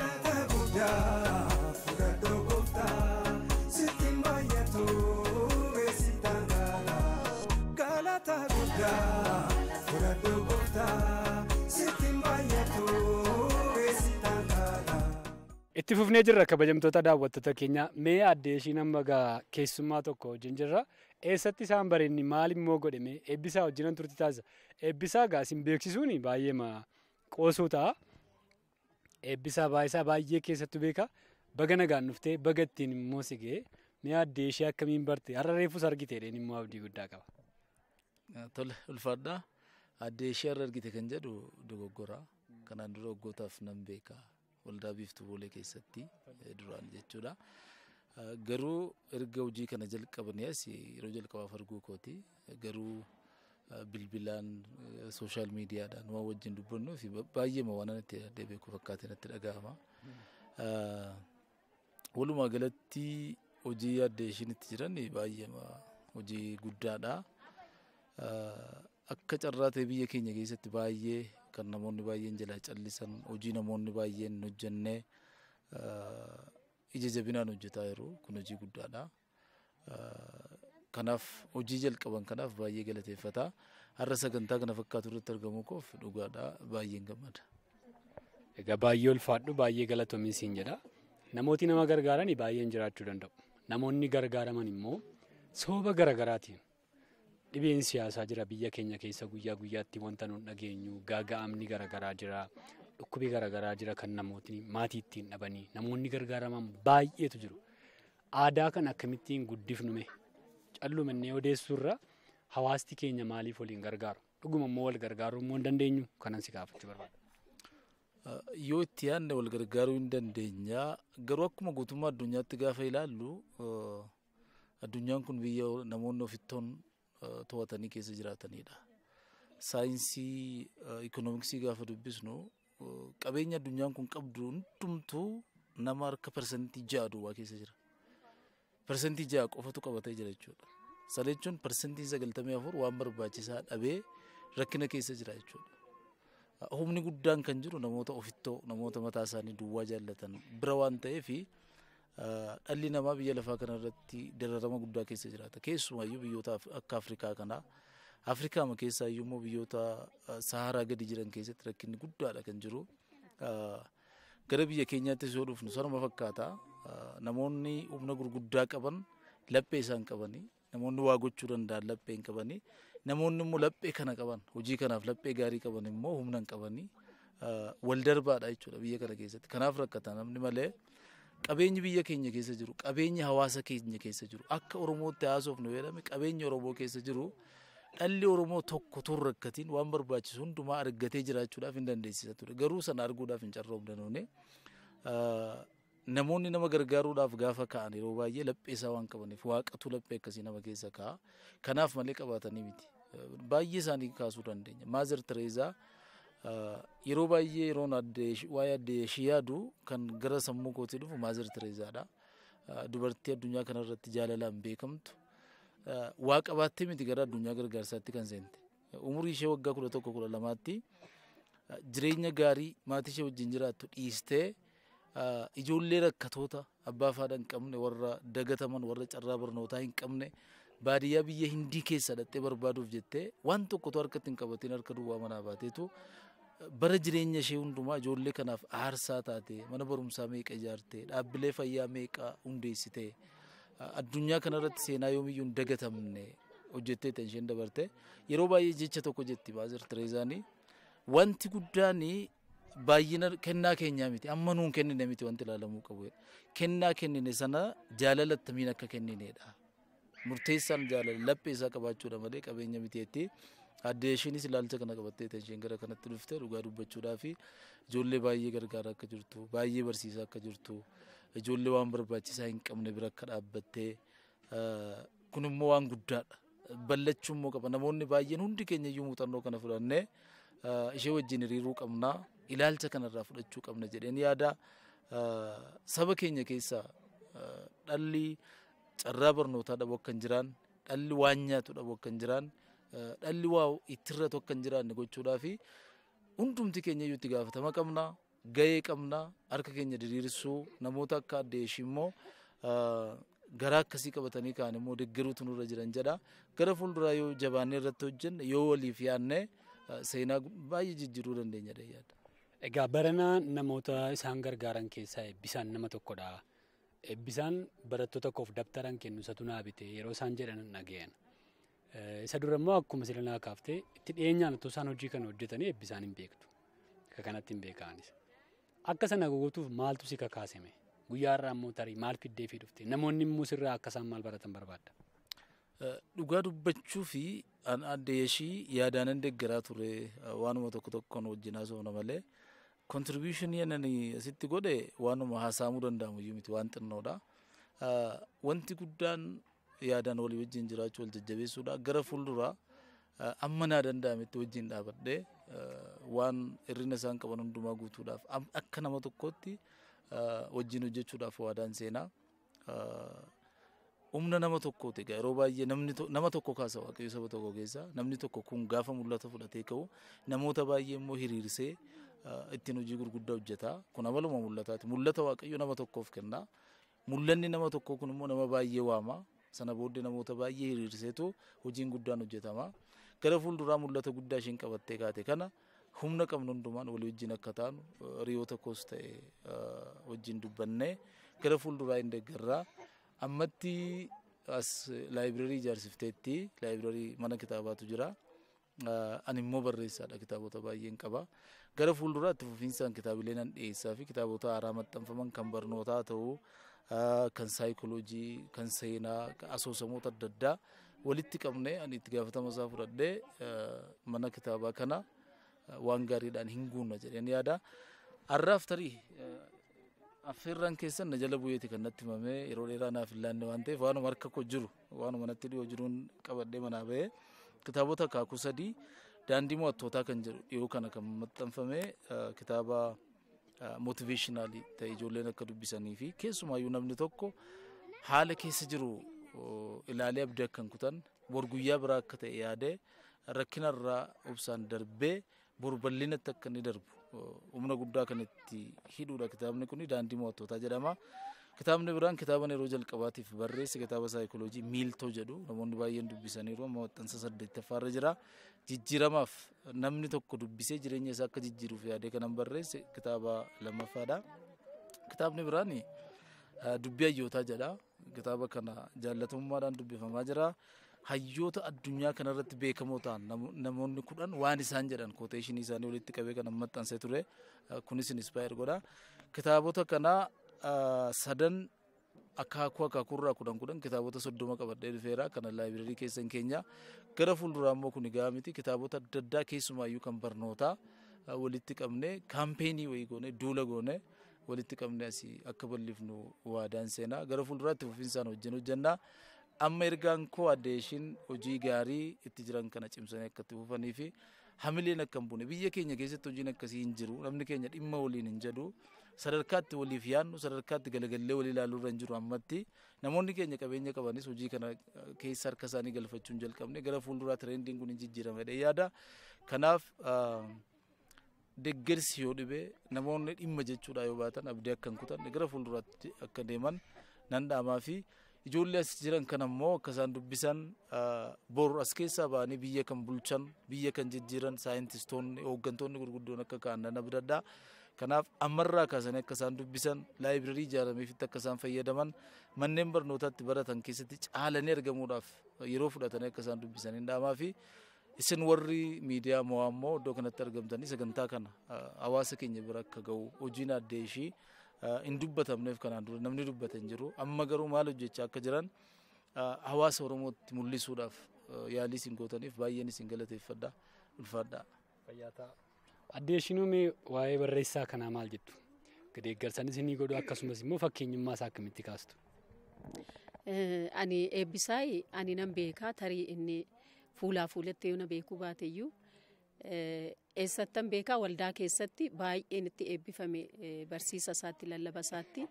Itti fufnee jirra kabajamtoota daawwattoota keenya mee addee ishiin amma gaa keessummaa tokko wajjin jirra. Eessatti isaan bareenni maal immoo godhame eebbisaa wajjinan turti taasisa. Eebbisaa gaa isin beeksisuun baay'ee qoosuu ta'a. Eebbisaa baay'isaa baay'ee keessattuu beeka. Baga nagaan dhuftee baga ittiin immoo si ga'e mee addee ishee akkamiin barte har'a reefus argite dheen immoo abdii guddaa qaba. Tole ulfaadhaa addee ishee har'a argite kan jedhu dogoggora. Kanaan dura waggootaaf nan beeka. waldaa biiftuu boolee keessatti duraan jechuudha. Garuu erga hojii kana jalqabanii as yeroo jalqabaaf arguu kooti. Garuu bilbilaan sooshaal miidiyaadhaan waan wajjin dubbannuu fi baay'ee waan itti addee beeku fakkaatee natti dhaga'ama. Walumaa galatti hojii addee ishiin itti jiran baay'ee hojii guddaadha. Akka carraa ta'e biyya keenya keessatti baay'ee kan namoonni baay'een jalaa callisan hojii namoonni baay'een hojjennee ija jabinaan hojjetaa jiru kun hojii guddaadha. Kanaaf hojii jalqaban kanaaf baay'ee galateeffata. Har'a sagantaa kana fakkaatu irratti argamuu koof dhugaadha baay'een gammada. Egaa baay'ee ulfaadhu baay'ee galatoomii siin jedha. Namooti nama gargaaran baay'een jiraachuu danda'u. Namoonni gargaaraman immoo sababa garaagaraatiin dhibeen siyaasaa jira biyya keenya keessa guyyaa guyyaatti wanta nuun dhageenyu gaaga'amni garaagaraa jira dhukkubii garaagaraa jira kan namootni maatii ittiin dhabanii namoonni gargaaraman baay'eetu jiru. Aadaa kan akkamittiin guddifnume callumannee odeessuurra hawaasti keenya maaliif waliin gargaaru dhuguma immoo wal gargaaruu immoo hin dandeenyu kanan si gaafachuu barbaada. Yoo itti yaadne wal gargaaruu hin dandeenya garuu akkuma guutummaa addunyaatti gaafa ilaallu addunyaan kun biyya namoonni ofittoon to'atanii keessa jiraatanidha. Saayinsii ikoonomiksii gaafa dubbisnu qabeenya addunyaan kun qabdu hundumtuu nama harka parsantii ja'a duwwaa keessa jira. Parsantii ja'a qofatu qabatee jira jechuudha. Sana jechuun parsantii sagaltamii afur waan barbaachisaa dhabee rakkina keessa jira jechuudha. Humni guddaan kan jiru namoota ofittoo namoota mataa isaanii duwwaa jaallatan bira waan ta'eef dhalli namaa biyya lafaa kanarratti dararama guddaa keessa jiraata. Keessumaayyuu biyyoota akka Afrikaa kanaa Afrikaama keessaa immoo biyyoota Saharaa gadi jiran keessatti rakkinni guddaadha kan jiru. Gara biyya keenyaattis yoo dhufnu sanuma fakkaata. Namoonni humna gurguddaa qaban laphee isaan qabanii namoonni waa gochuu danda'an laphee hin qabanii namoonni immoo laphee kana qaban hojii kanaaf laphee gaarii qaban immoo humna hin qabanii wal darbaadha jechuudha biyya kana keessatti. Kanaaf rakkata namni malee qabeenyi biyya keenya keessa jiru qabeenyi hawaasa keenya keessa jiru akka Oromootti haasofnu jedhame qabeenyi Oromoo keessa jiru dhalli Oromoo tokko tun rakkatiin waan barbaachisu hundumaa argatee jiraachuudhaaf hin dandeessisa ture. Garuu sana arguudhaaf hin carroomne namoonni nama gargaaruudhaaf gaafa ka'an yeroo baay'ee laphee isaa waan qabaniif waaqatu laphee akkasii nama keessa ka'a. Kanaaf malee qabaatanii miti. Baay'ee isaanii kaasuu dandeenya. Maazir Tereezaa yeroo baay'ee yeroon waa'ee addee ishee yaadu kan gara sammuu kootii dhufu Maazir Tereezaadha. Dubartii addunyaa kanarratti jaalalaan beekamtu. Waa qabaattee miti gara addunyaa gargaarsaatti kan seente. Umurii ishee waggaa kudha tokko kudha lamaatti jireenya gaarii maatii ishee wajjin jiraattu dhiistee ijoollee rakkatoota abbaa fi haadha hin qabne warra dagataman warra carraa barnootaa hin qabne baadiyyaa biyya hindii keessa dhattee barbaaduuf jettee waan tokkotu harkatti hin qabatiin harka duwwaa manaa baateetu bara jireenya ishee hundumaa ijoollee kanaaf aarsaa taate mana barumsaa meeqa ijaarte dhaabbilee fayyaa meeqa hundeessite addunyaa kanarratti seenaa yoomiyyuu hin dagatamne hojjettee tan isheen dabarte yeroo baay'ee jecha tokko jetti Maazir Tereezaanii wanti guddaan baay'ina kennaa keenyaa miti amma nuun kennine miti wanti ilaalamuu qabu kennaa kennine sana jaalala attamiin akka kenninedha murteessaan jaalala laphee isaa qabaachuudha malee qabeenya miteetti addee ishiinis ilaalcha kana qabattee isheen gara kanatti dhuftee dhugaa dubbachuudhaa fi ijoollee baay'ee gargaara akka jirtu baay'ee barsiisaa akka jirtu ijoollee waan barbaachisaa hin qabne bira akka dhaabbattee kun immoo waan guddaadha ballachuu immoo qaba namoonni baay'een hundi keenya iyyuu muuxannoo kana fudhannee ishee wajjin hiriiruu qabnaa ilaalcha kanarraa fudhachuu qabna jedheen yaada saba keenya keessaa dhalli carraa barnootaa dhabu akka hin jiraan dhalli waan nyaatu dhabu akka hin jiraan dhalli waa ittirratu akka hin jiraanne gochuudhaa fi hundumti keenya iyyuu itti gaafatama qabna gahee qabna harka keenya diriirsuu namoota akka addee ishii immoo garaa akkasii qabatanii kaan immoo deeggaruutu nurra jiran jedha gara fuulduraa yoo jabaannee irratti hojjenne yoo waliif yaadne seenaa baay'ee jijjiiruu dandeenya yaada. Egaa baranaa namoota isaan gargaaran keessaa eebbisaan nama tokkodha. Eebbisaan barattoota koof dabtaran kennu isatu naa bite yeroo isaan jedhan dhagayan. Isa dura immoo akkuma sila naa kaaftee itti dhiyeenyaan otoo isaan hojii kana hojjetanii eebbisaan hin beektu. Akka kanatti hin beekaanis. Akka sana gootuuf maaltu si kakaaseme? Guyyaa irraa immoo tarii maal fiddee fi dhufte? Namoonni immoo sirraa akka isaan maal baratan barbaadda? Dhugaa dubbachuu fi addee ishii yaadaanan deeggaraa ture waanuma tokko tokkoon wajjin haasofna malee kontribuushinii inni asitti godhe waanuma haasa'amuu danda'amu iyyuu miti waan xinnoodha. Wanti guddaan yaadaan walii wajjin jiraachuu wal jajjabeessuudha gara fuulduraa amma naa danda'ametti wajjin dhaabadhee waan hirrina isaan qaban hundumaa guutuudhaaf akka nama tokkootti wajjin hojjechuudhaaf waadaan seenaa. humna nama tokkooti egaa yeroo baay'ee namni nama tokko kaasa waaqayyo saba tokko keessa namni tokko kun gaafa mul'ata fudhatee ka'u namoota baay'ee immoo hiriirsee ittiin hojii gurguddaa hojjeta kun amaluma mul'ataati mul'ata waaqayyo nama tokkoof kenna mul'anni nama tokkoo kun immoo nama baay'ee waama sana booddee namoota baay'ee hiriirseetu hojiin guddaan hojjetama gara fuulduraa mul'ata guddaa isheen qabattee kaate kana humna qabnu hundumaan walii wajjin akka taanu hiriyoota koos ta'e wajjin dubbannee gara fuulduraa hin deeggarraa ammatti as laayibireerii ijaarsifteetti laayibireerii mana kitaabaatu jira. Ani immoo barreessaadha kitaabota baay'een qaba. Gara fuulduraatti fufiinsaan kitaabilee nan dhiyeessaa fi kitaabota haaraa maxxanfaman kan barnootaa ta'uu kan saayikooloojii, kan seenaa, asoosamoota adda addaa walitti qabnee ani itti gaafatama isaa fudhadhee mana kitaabaa kana waan gaariidhaan hin guunna jedheen yaada. Har'aaf tarii affeerraan keessan na jala bu'eeti kan natti himamee yeroo dheeraa naaf hin laanne waan ta'eef waanuma harka koo jiru waanuma natti dhiyoo jiruun qabadhee manaa ba'ee kitaabota akaakuu sadii daandii mo'attootaa kan jedhu dhiyoo kana kan maxxanfame kitaaba mootiveeshinaalii ta'e ijoolleen akka dubbisanii fi keessumaayyuu namni tokko haala keessa jiru ilaalee abdii akka hin kutan bor guyyaa biraa akka ta'e yaadee rakkinarraa obsaan darbee bor bal'inatti akka inni darbu humna guddaa kan itti hidhuudha kitaabni kun daandii mo'attootaa jedhama. Kitaabni biraan kitaaba yeroo jalqabaatiif barreesse kitaaba saayikooloojii miiltoo jedhu namoonni baay'een dubbisaniiru amma maxxansa saddeettaffaarra jira. Jijjiiramaaf namni tokko dubbisee jireenya isaa akka jijjiiruuf yaadee kanan barreesse kitaaba lammaffaadha. Kitaabni biraan dubbii hayyootaa jedha. Kitaaba kana jaallatamummaadhaan dubbifamaa jira. Hayyoota addunyaa kanarratti beekamoo ta'an namoonni kudhan waan isaan jedhan kooteeshinii isaanii walitti qabee kan maxxansee ture. Kunis inspire godha. Kitaabota kanaa sadan akaakuu akaakuurraa kudhan kudhan kitaabota soddoma qabadhee dhufeera kana laayibireerii keessan keenya gara fuulduraa immoo kun egaa miti kitaabota adda addaa keessumaayyuu kan barnootaa walitti qabne kaampeenii wayii goone duula goone walitti qabne asii akka bal'ifnu waadaan seenaa gara fuulduraatti fufinsaan wajjin hojjannaa amma ergaan koo addeeshin hojii gaarii itti jiran kana cimsanii akka itti fufanii fi hamileen akka hin buune biyya keenya keessatti hojiin akkasii hin jiru namni keenya dhimma waliin hin jedhu sadarkaatti waliif yaadnu sadarkaatti galagallee walii ilaaluu irra hin jiru ammatti namoonni keenya qabeenya qabanis hojii kana keessa harka isaanii galfachuu hin jalqabne gara fuulduraa tireendiin kun hin jijjiiramedha yaada kanaaf deggersi yoo dhibe namoonni dhimma jechuudha yoo baatan abdii akka hin kutanne gara fuulduraatti akka deeman nan dhaamaa fi ijoollee as jiran kan ammoo akka isaan dubbisan bor as keessaa ba'anii biyya kan bulchan biyya kan jijjiiran saayintistoonni hooggantoonni gurguddoon akka ka'an nan abdadhaa kanaaf ammarraa kaasanii akka isaan dubbisan laayibireerii ijaarameefitti akka isaan fayyadaman manneen barnootaatti baratan keessatti caalanii argamuudhaaf yeroo fudhatanii akka isaan dubbisan hin dhaamaa fi isin warri miidiyaa mo'aa immoo iddoo kanatti argamtanii sagantaa kana hawaasa keenya bira akka ga'u hojiin addee ishii hin dubbatamneef kanaan dura namni dubbata hin jiru amma garuu maal hojjechaa akka jiran hawaasa oromootti mul'isuudhaaf yaalii isin gootaniif baay'een isin galateeffadha ulfaadha. Addee Shinuumee waa'ee barreessaa kanaa maal jettu? Deeggarsan isinii godhu akkasumas immoo fakkeenyummaa isaa akkamitti kaastu? Ani eebbisaay ani nan beekaa tarii inni fuulaa fuulatti yoo na beekuu baateyyuu eessattan beekaa waldaa keessatti baay'een itti eebbifame barsiisa isaatti lallaba isaatti.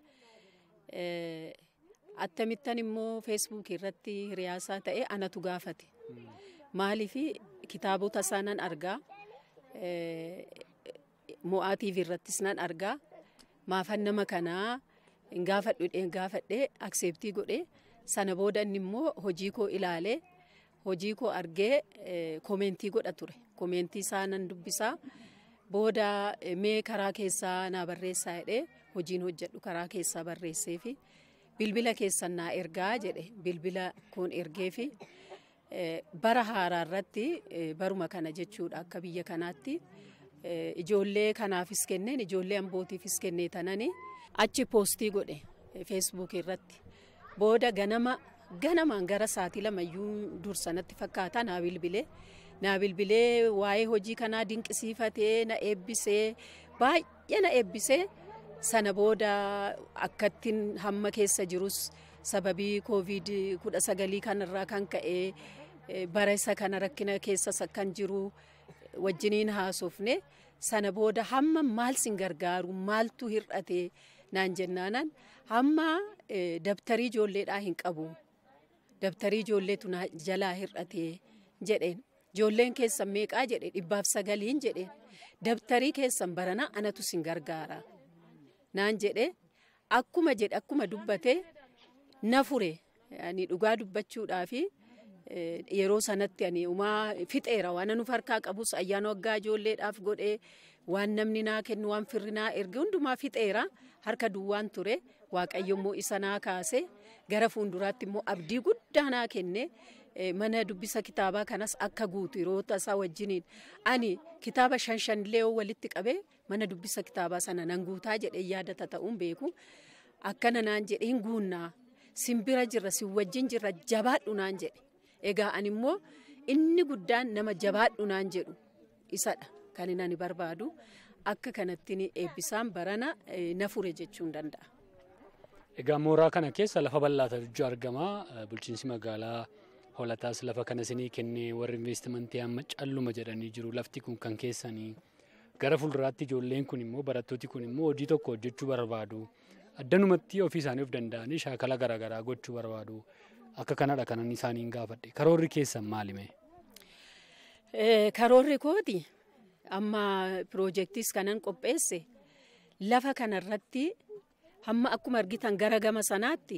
Attamittan immoo feesbuukii irratti hiriyaasaa ta'e anatu gaafate. Maaliif kitaabota isaa nan argaa. Mo'aa TV irrattis nan argaa. Maafan nama kanaa gaafadhu gaafadhee akseeptii godhee sana booda inni immoo hojii koo ilaalee hojii koo argee koomentii godha ture. Koomentii isaa nan dubbisaa. Booda mee karaa keessaa naa barreessaa jedhee hojiin hojjedhu karaa keessaa barreessee fi bilbila keessan naa ergaa jedhe bilbila kun ergee fi bara haaraa irratti baruma kana jechuudha akka biyya kanaatti ijoollee kanaafis kenneen ijoollee ambootiifis kennee tanani achi poostii godhe feesbuuk irratti booda ganama ganamaan gara saatii lamayyuu dursanatti fakkaata naa bilbilee naa bilbilee waa'ee hojii kanaa dinqisiifatee na eebbisee baay'ee na eebbisee sana booda akkattiin hamma keessa jirus sababii koovid kudha sagalii kanarraa kan ka'ee bara isa kana rakkina keessas akkan jiru wajjiniin haasofne sana booda hamma maal sin gargaaru maaltu hir'ate naan jennaanan hamma dabtarii ijoolleedhaa hin qabu dabtarii ijoolleetu jalaa hir'ate jedheen ijoolleen keessan meeqaa jedhe dhibbaaf sagaliin jedheen dabtarii keessan barana anatu sin gargaara naan jedhe akkuma jedhe akkuma dubbate na fure ani dhugaa dubbachuudhaafi yeroo sanatti ani umaa fixeera waan nuuf harkaa qabus ayyaana waggaa ijoolleedhaaf godhee waan namni naa kennu waan firri naa erge hundumaa fixeera harka duwwaan ture waaqayyo immoo isa naa kaase gara fuulduraatti immoo abdii guddaa naa kenne mana dubbisa kitaabaa kanas akka guutu yeroo tasaa wajjiniin ani kitaaba shan shanillee walitti qabee mana dubbisa kitaabaa sana nan guutaa jedhee yaadata ta'uun beeku akkana naan jedhe hin guunnaa simbira jirra si wajjin jirra jabaadhu naan jedhe egaa ani immoo inni guddaan nama jabaadhu naan jedhu isadha kan inni ani barbaadu akka kanatti eebbisaan barana na fure jechuun danda'a. Egaa mooraa kana keessa lafa bal'aatu argama. Bulchiinsi magaalaa Hoolataas lafa kana isinii kennee warri investimentii amma calluma jedhanii jiru. Lafti kun kan keessanii gara fuulduraatti ijoolleen kun immoo barattooti kun immoo hojii tokko hojjechuu barbaadu. Addanumatti ofii isaanii of danda'anii shaakala garaagaraa gochuu barbaadu. Akka kanadha kanan isaaniin gaafadhe. Karoorri keessan maalime? Karoorri kooti amma piroojeektiis kanan qopheesse lafa kanarratti hamma akkuma argitan gara gama sanaatti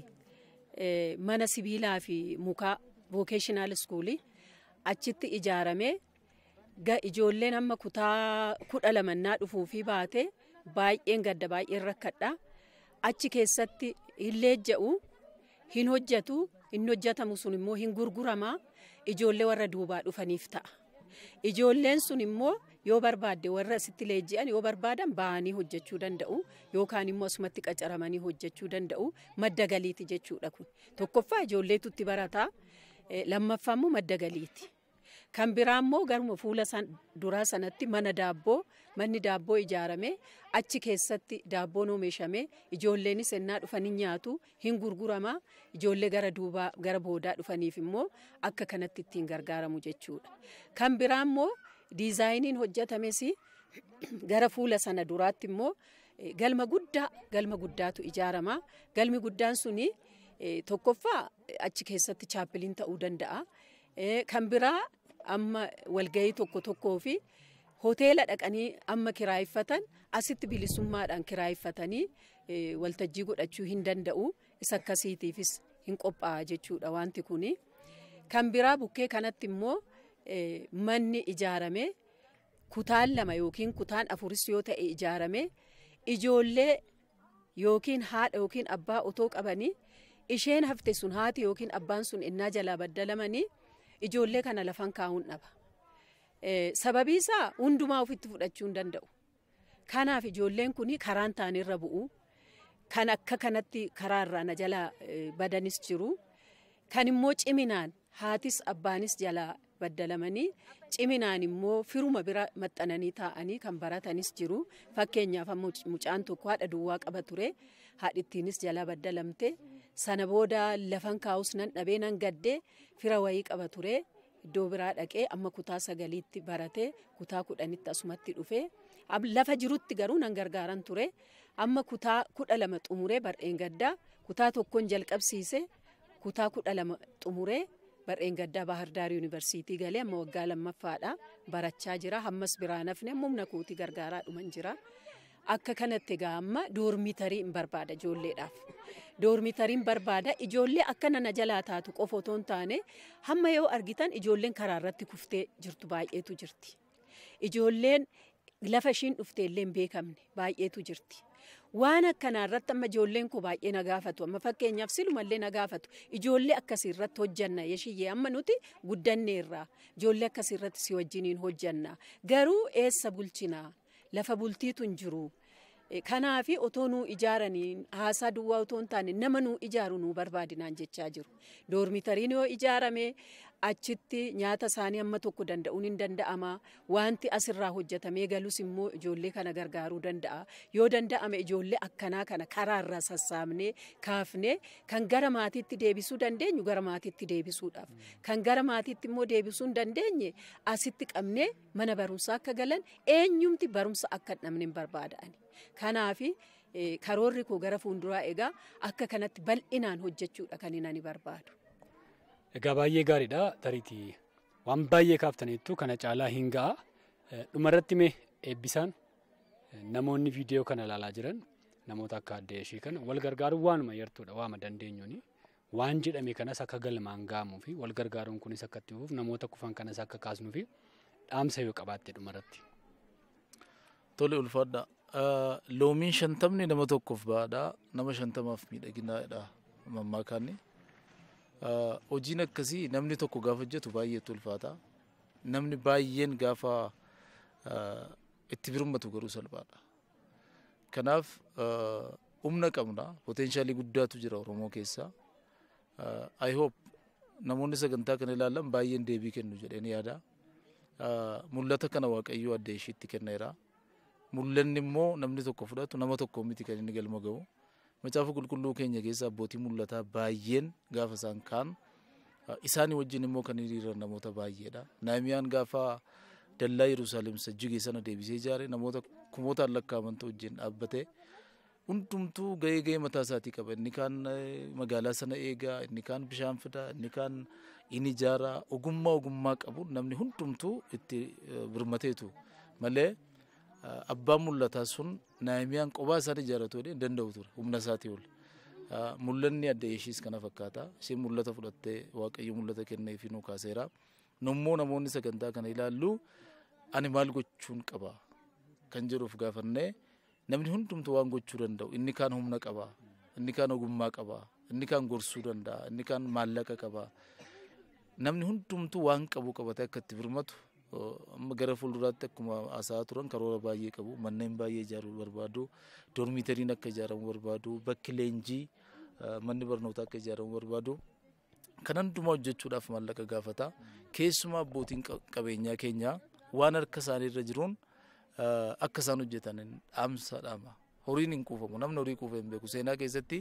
mana sibiilaa fi mukaa vookeshinaal iskuulii achitti ijaaramee ijoolleen hamma kutaa kudha lamannaa dhufuu fi baate baay'een gadda baay'een rakkadha achi keessatti hin leejja'u hin hojjetu hin hojjetamu sun immoo hin gurgurama ijoollee warra duubaa dhufaniif ta'a. Ijoolleen sun immoo yoo barbaadde warra asitti leenji'an yoo barbaadan ba'anii hojjechuu danda'u yookaan immoo asumatti qacaramanii hojjechuu danda'u madda galiiti jechuudha kun. Tokkoffaa ijoolleetu itti barataa lammaffaa immoo madda galiiti. Kan biraa immoo garuma fuula duraa sanatti mana daabboo manni daabboo ijaarame achi keessatti daabboon oomishamee ijoolleenis ennaa dhufanii nyaatu hin gurgurama ijoollee gara duubaa gara boodaa dhufaniif immoo akka kanatti ittiin gargaaramu jechuudha. Kan biraa immoo diizaayiniin hojjetames gara fuula sana duraatti immoo galma guddaa galma guddaatu ijaarama galmi guddaan suni tokkoffaa achi keessatti chaappiliin ta'uu danda'a. Kan biraa amma walgahii tokko tokkoo fi hoteela dhaqanii amma kiraayeffatan asitti bilisummaadhaan kiraayeffatanii waltajjii godhachuu hin danda'u isa akkasiitiifis hin qophaa'a jechuudha wanti kuni. Kan biraa bukkee kanatti immoo manni ijaarame kutaan lama yookiin kutaan afuris yoo ta'e ijaarame ijoollee yookiin haadha yookiin abbaa otoo qabanii isheen hafte sun haati yookiin abbaan sun innaa jalaa baddalamanii ijoollee kana lafan kaa'uun dhaba. Sababii isaa hundumaa ofitti fudhachuu hin danda'u. Kanaaf ijoolleen kun karaan taanirra bu'u. Kan akka kanatti karaarraa na jalaa badanis jiru. Kan immoo ciminaan haatis abbaanis jalaa baddalamanii ciminaan immoo firuma bira maxxananii taa'anii kan baratanis jiru. Fakkeenyaaf mucaan tokko haadha duwwaa qaba ture. Haadhittiinis jalaa baddalamte. Sana booda lafan kaa'us nan dhabee nan gaddee fira wayii qaba ture. Iddoo biraa dhaqee amma kutaa sagaliitti baratee kutaa kudhanitti asumatti dhufee lafa jirutti garuu nan gargaaran ture. Amma kutaa kudha lama xumuree bar'een gaddaa kutaa tokkoon jalqabsiise kutaa kudha lama xumuree bar'een gaddaa Baahirdaar Yuunivarsiitii galee amma waggaa lammaffaadha barachaa jira. Hammas biraa nafne humna kootii gargaaraa dhuman jira. Akka kanatti egaa amma doormitarii hin barbaada ijoolleedhaaf. Doormitariin barbaada ijoollee akka nana jalaa taatu qofa otoo hin taane hamma yoo argitan ijoolleen karaa irratti kuftee jirtu baay'eetu jirti. Ijoolleen lafa ishiin dhufte illee hin beekamne baay'eetu jirti. Waan akkanaa irratti amma ijoolleen koo baay'ee na gaafatu amma fakkeenyaaf silumallee na gaafatu ijoollee akkasii irratti hojjanna yeshiyyee amma nuti guddanneerra ijoollee akkasii irratti si wajjiniin hojjanna garuu eessa bulchinaa lafa bultiitu hin jiru. Kanaaf otoo nuu ijaaranii haasaa duwwaa otoo hin taane nama nuu ijaaru nuu barbaadinaan jechaa jiru. Doormitariin yoo ijaarame achitti nyaata isaanii amma tokko danda'uun hin danda'ama. Wanti asirraa hojjetamee galus immoo ijoollee kana gargaaruu danda'a. Yoo danda'ame ijoollee akkanaa kana karaarraa sassaabnee kaafnee kan gara maatiitti deebisuu dandeenyu gara maatiitti deebisuudhaaf. Kan gara maatiitti immoo deebisuu hin dandeenye asitti qabnee mana barumsaa akka galan eenyumti barumsa akka hin dhabne hin barbaada'ani. Kanaaf karoorri koo gara fuulduraa egaa akka kanatti bal'inaan hojjechuudha kan inni barbaadu. Egaa baay'ee gaariidha tariitii waan baay'ee kaaftaniittu kana caalaa hin ga'a. Dhumarratti mee eebbisaan namoonni viidiyoo kana ilaalaa jiran namoota akka adda ishee kana wal gargaaruun waanuma yartuudha waama dandeenyuuni. Waan jedhame kanas akka galmaan ga'amuu fi wal gargaaruun kunis akka itti fufuuf namoota kufan kanas akka kaasnuu fi dhaamsa yoo qabaatte dhumarratti. Tole ulfaadha. loomiin shantamni nama tokkoof baadhaa nama shantamaaf miidhaginaadha mammaakaanni. Hojiin akkasii namni tokko gaafa hojjetu baay'eetu ulfaata. Namni baay'een gaafa itti birmatu garuu salphaadha. Kanaaf humna qabna poteenshaalii guddaatu jira Oromoo keessa. I hope namoonni sagantaa kana ilaalan baay'een deebii kennu jedheen yaada. Mul'ata kana Waaqayyoo adda ishiitti kenneera. Mul'anni immoo namni tokko fudhatu nama tokko miti kan inni galma ga'u. Macaafa qulqulluu keenya keessa abbootii mul'ataa baay'een gaafa isaan kaan isaanii wajjin immoo kan hiriiran namoota baay'eedha. Naamiyaan gaafa dallaa Yerusaalem sajjigee sana deebisee ijaare namoota kumootaan lakkaa'amantu wajjin dhaabbate. Hundumtuu gahee gahee mataa isaatii qaba. Inni kaan magaalaa sana eegaa, inni kaan bishaan fida, inni kaan inni ijaara. Ogummaa ogummaa qabu namni hundumtuu itti birmateetu malee abbaan mul'ataa sun naamiyaan qophaa isaan ijaaratu jedhee danda'u ture humna isaatii ol. Mul'anni adda ishiis kana fakkaata. Isheen mul'ata fudhattee waaqayyo mul'ata kennee fi nu kaaseera. Nummoo namoonni sagantaa kana ilaallu ani maal gochuun qaba kan jedhuuf gaafannee namni hundumtuu waan gochuu danda'u inni kaan humna qaba inni kaan ogummaa qaba inni kaan gorsuu danda'a inni kaan maallaqa qaba namni hundumtuu waan qabu qabatee akka itti birmatu amma gara fuulduraatti akkuma haasa'aa turan karoora baay'ee qabu manneen baay'ee ijaaruu barbaadu doormiitariin akka ijaaramu barbaadu bakki leenjii manni barnootaa akka ijaaramu barbaadu kan hundumaa hojjechuudhaaf maallaqa gaafata keessumaa abbootiin qabeenyaa keenyaa waan harka isaanii irra jiruun akka isaan hojjetan dhaamsa dhaama. Horiin hin kuufamu namni horii kuufa hin beeku seenaa keessatti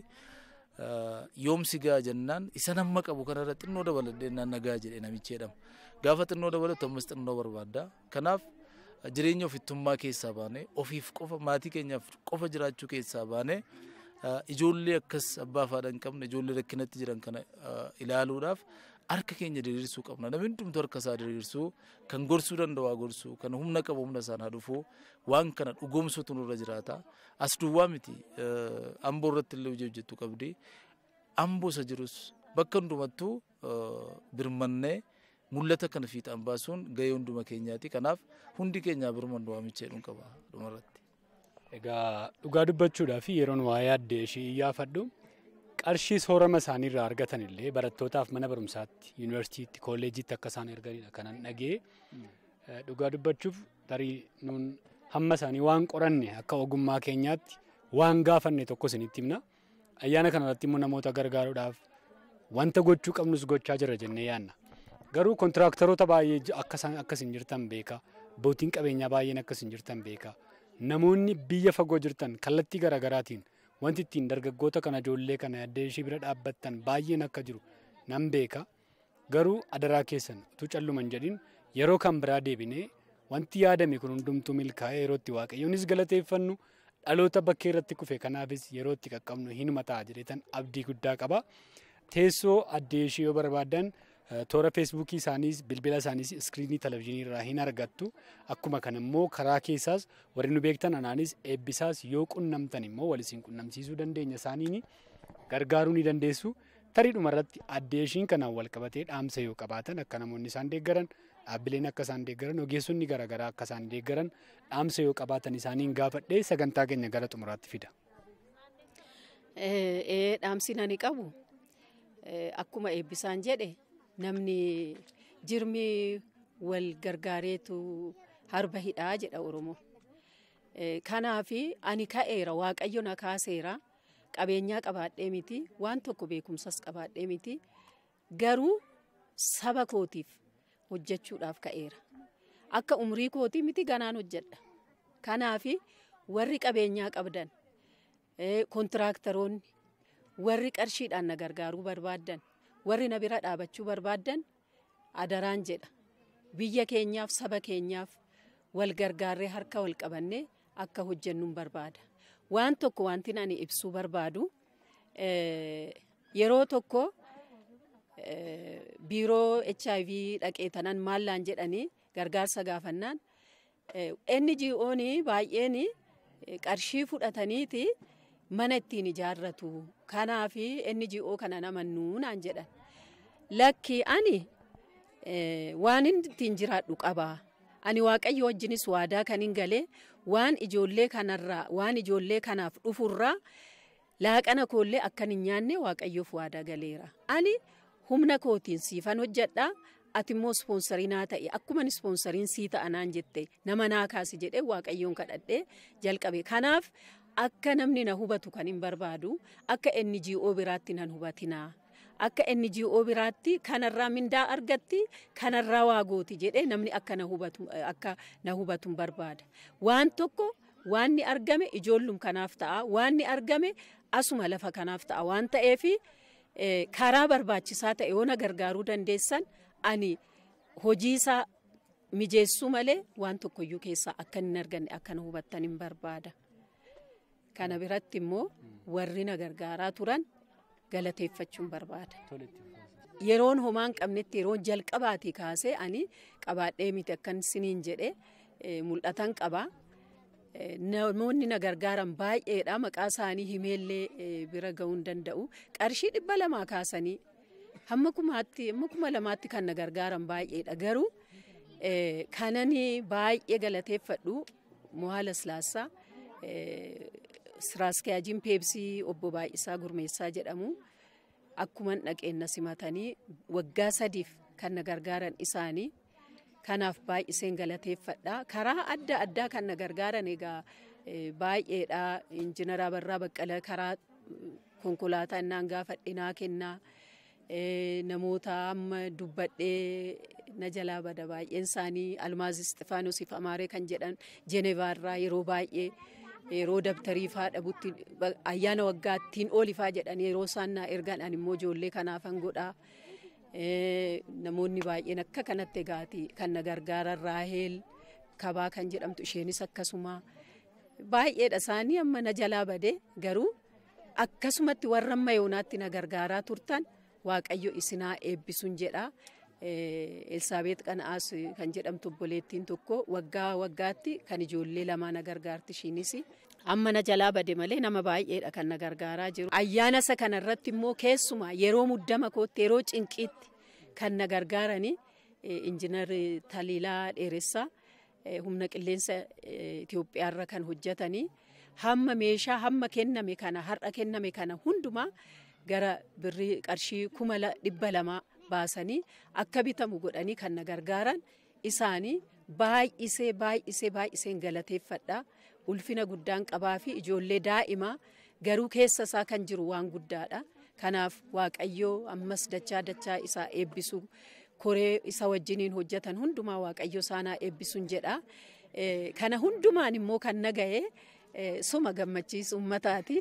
yoomsi gaa jennaan isa nama qabu kanarra xinnoo dabaladhee naan nagaa jedhe namichi jedhama. Gaafa xinnoo dabalatu ammas xinnoo barbaadda. Kanaaf jireenya ofittummaa keessaa baane ofiif qofa maatii keenyaaf qofa jiraachuu keessaa baane ijoollee akkas abbaa fi haadha hin qabne ijoollee rakkinatti jiran kana ilaaluudhaaf harka keenya diriirsuu qabna. Namni hundumtuu harka isaa diriirsuu kan gorsuu danda'u haa gorsuu kan humna qabu humna isaan haa dhufuu waan kana dhugoomsuutu nurra jiraata. As duwwaa miti amboo irratti illee hojii hojjettu qabdi. Amboo isa jirus bakka hundumattuu birmannee mul'ata kana fiixaan baasuun gahee hunduma keenyaati. Kanaaf hundi keenyaa birmannu waamicha jedhuun qaba dhumarratti. Egaa dhugaa dubbachuudhaaf yeroon waa'ee addee ishii iyyaafadhu qarshii soorama isaanii irraa argatan illee barattootaaf mana barumsaatti yuunivarsiitiitti kolleejiitti akka isaan erganidha kanan dhagee dhugaa dubbachuuf tarii nuun hamma isaanii waan qoranne akka ogummaa keenyaatti waan gaafanne tokko isinitti himna ayyaana kanarratti immoo namoota gargaaruudhaaf wanta gochuu qabnus gochaa jira jennee yaanna garuu kontiraaktaroota baay'ee akkas hin jirtan beeka abbootiin qabeenyaa baay'een akkas hin jirtan beeka namoonni biyya fagoo jirtan kallattii garaagaraatiin wanti ittiin dargaggoota kana ijoollee kana addee ishii bira dhaabbattan baay'een akka jiru nan beeka garuu adaraa keessan utuu calluman jedhin yeroo kan biraa deebinee wanti yaadame kun hundumtuu milkaa'ee yeroo itti waaqayyoonis galateeffannu dhaloota bakkee irratti kufe kanaafis yeroo itti qaqqabnu hinuma ta'a jedheetan abdii guddaa qaba. Teessoo addee ishii yoo barbaadan toora feesbuukii isaaniis bilbila isaaniis iskiriinii televizyiinii irraa hin argattu akkuma kana immoo karaa keessaas warri nu beektan anaanis eebbisaas yoo qunnamtan immoo wal isin qunnamsiisuu dandeenya isaaniin gargaaruu ni dandeessu. Tariidhuma irratti addee ishiin kanaan wal qabatee dhaamsa yoo qabaatan akka namoonni isaan deeggaran dhaabbileen akka isaan deeggaran ogeessonni garaagaraa akka isaan deeggaran dhaamsa yoo qabaatan isaaniin gaafadhee sagantaa keenya gara xumuraatti fida. Dhaamsi nani qabu akkuma eebbisaan jedhe namni jirmi wal gargaareetu harba hidhaa jedha Oromoo. Kanaaf ani ka'eera waaqayyo na kaaseera qabeenyaa qabaadhee miti waan tokko beekumsas qabaadhee miti garuu saba kootiif hojjechuudhaaf ka'eera. Akka umrii kootii miti ganaan hojjedha. Kanaaf warri qabeenyaa qabdan kontiraaktaroonni warri qarshiidhaan na gargaaruu barbaaddan warri na bira dhaabachuu barbaaddan adaraan jedha biyya keenyaaf saba keenyaaf wal gargaarree harka wal qabannee akka hojjennuun barbaada waan tokko wanti ani ibsuu barbaadu yeroo tokko biiroo hiv dhaqee tanan maallaan jedhanii gargaarsa gaafannaan NGO'n baay'een qarshii fudhataniiti mana ittiin ijaarratu kanaaf NGO kana namannuu naan jedhan lakki ani waan ittiin jiraadhu qaba ani waaqayyo wajjinis waadaa kan hin galee waan ijoollee kanarraa waan ijoollee kanaaf dhufurraa laaqana koollee akkan hin nyaanne waaqayyoof waadaa galeera ani humna kootiin siifan hojjedhaa ati immoo ispoonsariin haa ta'e akkuma ispoonsariin sii ta'anaan jette nama naa kaasi jedhee waaqayyoon kadhadhee jalqabe kanaaf akka namni na hubatu kan hin barbaadu akka NGO biraatti nan hubatinaa. Akka NGO biraatti kanarraa mindaa argatti kanarraa waa gooti jedhee namni akka na hubatu akka na hubatu hin barbaada. Waan tokko waan ni argame ijoollum kanaaf ta'a waan ni argame asuma lafa kanaaf ta'a waan ta'eef karaa barbaachisaa ta'e yoo na gargaaruu dandeessan ani hojii isaa mijeessuu malee waan tokkoyyuu keessaa akka hin arganne akka na hubattan hin barbaada. Kana biratti immoo warri na gargaaraa turan galateeffachuun barbaada. Yeroon homaan qabnetti yeroon jalqabaatii kaasee ani qabaadhee miti akkan siniin jedhee mul'atan qabaa. Namoonni na gargaaran baay'eedha maqaa isaanii himeellee bira ga'uu hin danda'u. Qarshii dhibba lamaa kaasanii hamma kumaatti hamma kuma lamaatti kan na gargaaran baay'eedha garuu kanani baay'ee galateeffadhu mo'aa laslaasaa siraaskiyaajiin peepsii obbo Baay'isaa Gurmeessaa jedhamu akkuman dhaqeenna simatanii waggaa sadiif kan na gargaaran isaanii kanaaf baay'iseen galateeffadha karaa adda addaa kan na gargaaran egaa baay'eedha injiinaraa Barraa Baqqala karaa konkolaataa innaan gaafadhinaa kennaa namoota amma dubbadhee na jalaa bada baay'een isaanii almaaz isxifaanoosiif amaaree kan jedhan jenevaarraa yeroo baay'ee yeroo dabtarii faa dhabutti ayyaana waggaattiin oolifaa jedhan yeroo isaan naa ergan ani immoo ijoollee kanaafan godhaa. Namoonni baay'een akka kanatti egaati kan na gargaaran raaheel kabaa kan jedhamtu isheenis akkasuma baay'eedha isaanii amma na jalaa bade garuu akkasumatti warra amma yoonaatti na gargaaraa turtan waaqayyo isinaa eebbisuun jedha. Elsaabeet Qana'aas kan jedhamtu obboleettiin tokko waggaa waggaatti kan ijoollee lamaa na gargaarti ishiinis. Amma na jalaa bade malee nama baay'eedha kan na gargaaraa jiru. Ayyaana isa kanarratti immoo keessumaa yeroo muddama kootti yeroo cinqiitti kan na gargaarani injiinar Taliilaa Dheeressaa humna qilleensa Itoophiyaarra kan hojjetanii hamma meeshaa hamma kenname kana har'a kenname kana hundumaa gara birrii qarshii kuma dhibba lamaa baasanii akka bitamu godhanii kan na gargaaran isaanii baay'isee baay'isee baay'iseen galateeffadha. Ulfina guddaan qabaa fi ijoollee daa'imaa garuu keessa isaa kan jiru waan guddaadha. Kanaaf Waaqayyoo ammas dachaa dachaa isaa eebbisu koree isa wajjiniin hojjetan hundumaa Waaqayyo isaanaa eebbisuun jedha. Kana hundumaan immoo kan naga'e suma gammachiisu uummataati.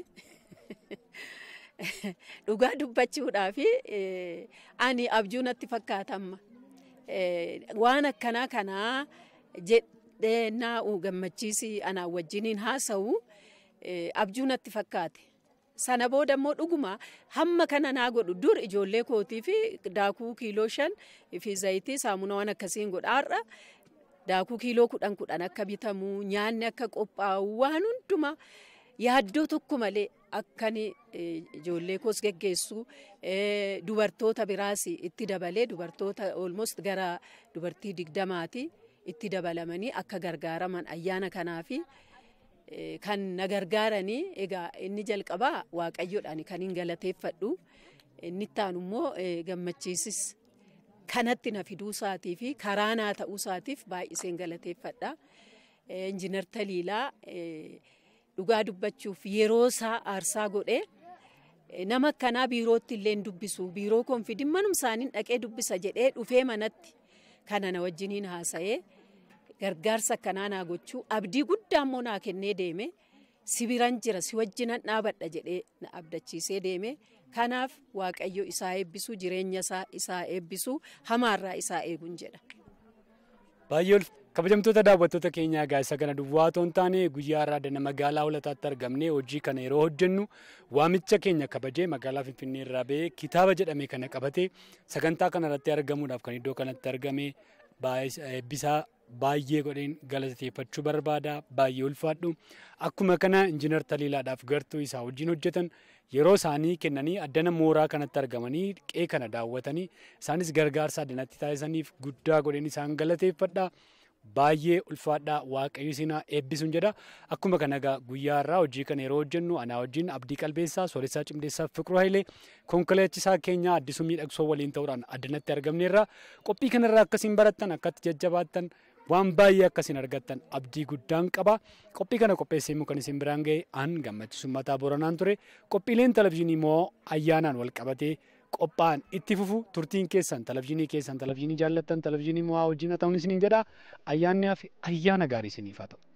Dhugaa dubbachuudhaaf ani abjuu natti fakkaatama. Waan akkanaa kanaa jedhee naa'u gammachiisi anaa wajjiniin haasa'u abjuu natti fakkaate. Sana booda immoo dhuguma hamma kana naa godhu dur ijoollee kootii fi daakuu kiiloo shan fi zayitii saamunaa waan akkasiin godha har'a daakuu kiiloo kudhan kudhan akka bitamu nyaanni akka qophaa'u waan hundumaa yaaddoo tokko malee akkan ijoollee koos geggeessu dubartoota biraas itti dabalee dubartoota almost gara dubartii digdamaati itti dabalamanii akka gargaaraman ayyaana kanaafi. kan na gargaaranii egaa inni jalqabaa waaqayyoodhaan kan hin galateeffadhu inni ittaanu immoo gammachiisis kanatti na fiduu isaatii fi karaa naa ta'uu isaatiif baay'iseen galateeffadha. Injiinar Taliilaa dhugaa dubbachuuf yeroo isaa aarsaa godhee nama akkanaa biirootti illee dubbisu biiroo koonfidin manum isaaniin dhaqee dubbisa jedhee dhufee manatti kana na wajjiniin haasa'ee. gargaarsa akkanaa naa gochuu abdii guddaa immoo naa kennee deeme si biran jira si wajjinan dhaabadha jedhee na abdachiisee deeme kanaaf waaqayyo isaa eebbisuu jireenya isaa isaa eebbisuu hamaarraa isaa eeguun jedha. Baay'ee kabajamtoota daawwattoota keenyaa egaa isa kana duwwaa otoo hin taane guyyaa irraa magaalaa holataatti argamne hojii kana yeroo hojjennu waamicha keenya kabajee magaalaa Finfinnee irraa ba'ee kitaaba jedhame kana qabatee sagantaa kanarratti argamuudhaaf kan iddoo kanatti argame eebbisaa baay'ee godheen galateeffachuu barbaada baay'ee ulfaadhu akkuma kana injiinar taliilaadhaaf gartuu isaa wajjin hojjetan yeroo isaanii kennanii addana mooraa kanatti argamanii qee kana daawwatanii isaanis gargaarsa addanatti taasisaniif guddaa godheen isaan galateeffadha baay'ee ulfaadhaa waaqayyo isin eebbisuun jedha akkuma kana egaa guyyaa irraa hojii kana yeroo hojjennu anaa wajjin abdii qalbeessaa sooressaa cimdeessaa fiqiruu hayilee konkolaachisaa keenya addisuu miidhagsoo waliin ta'uudhaan addanatti argamneerra qophii kanarraa akkasiin barattan akkatti jajjabaattan waan baay'ee akkasiin argattan abdii guddaan qaba qophii kana qopheessee immoo kan isin biraan ga'e an gammachiisummataa booranaan ture qophiileen televizyiinii immoo ayyaanaan wal qabatee qophaa'an itti fufu turtiin keessan televizyiinii keessan televizyiinii jaallattan televizyiinii mo'aa wajjin haa ta'uun isiniin jedha ayyaanni hafe ayyaana gaarii isiniif haa ta'u.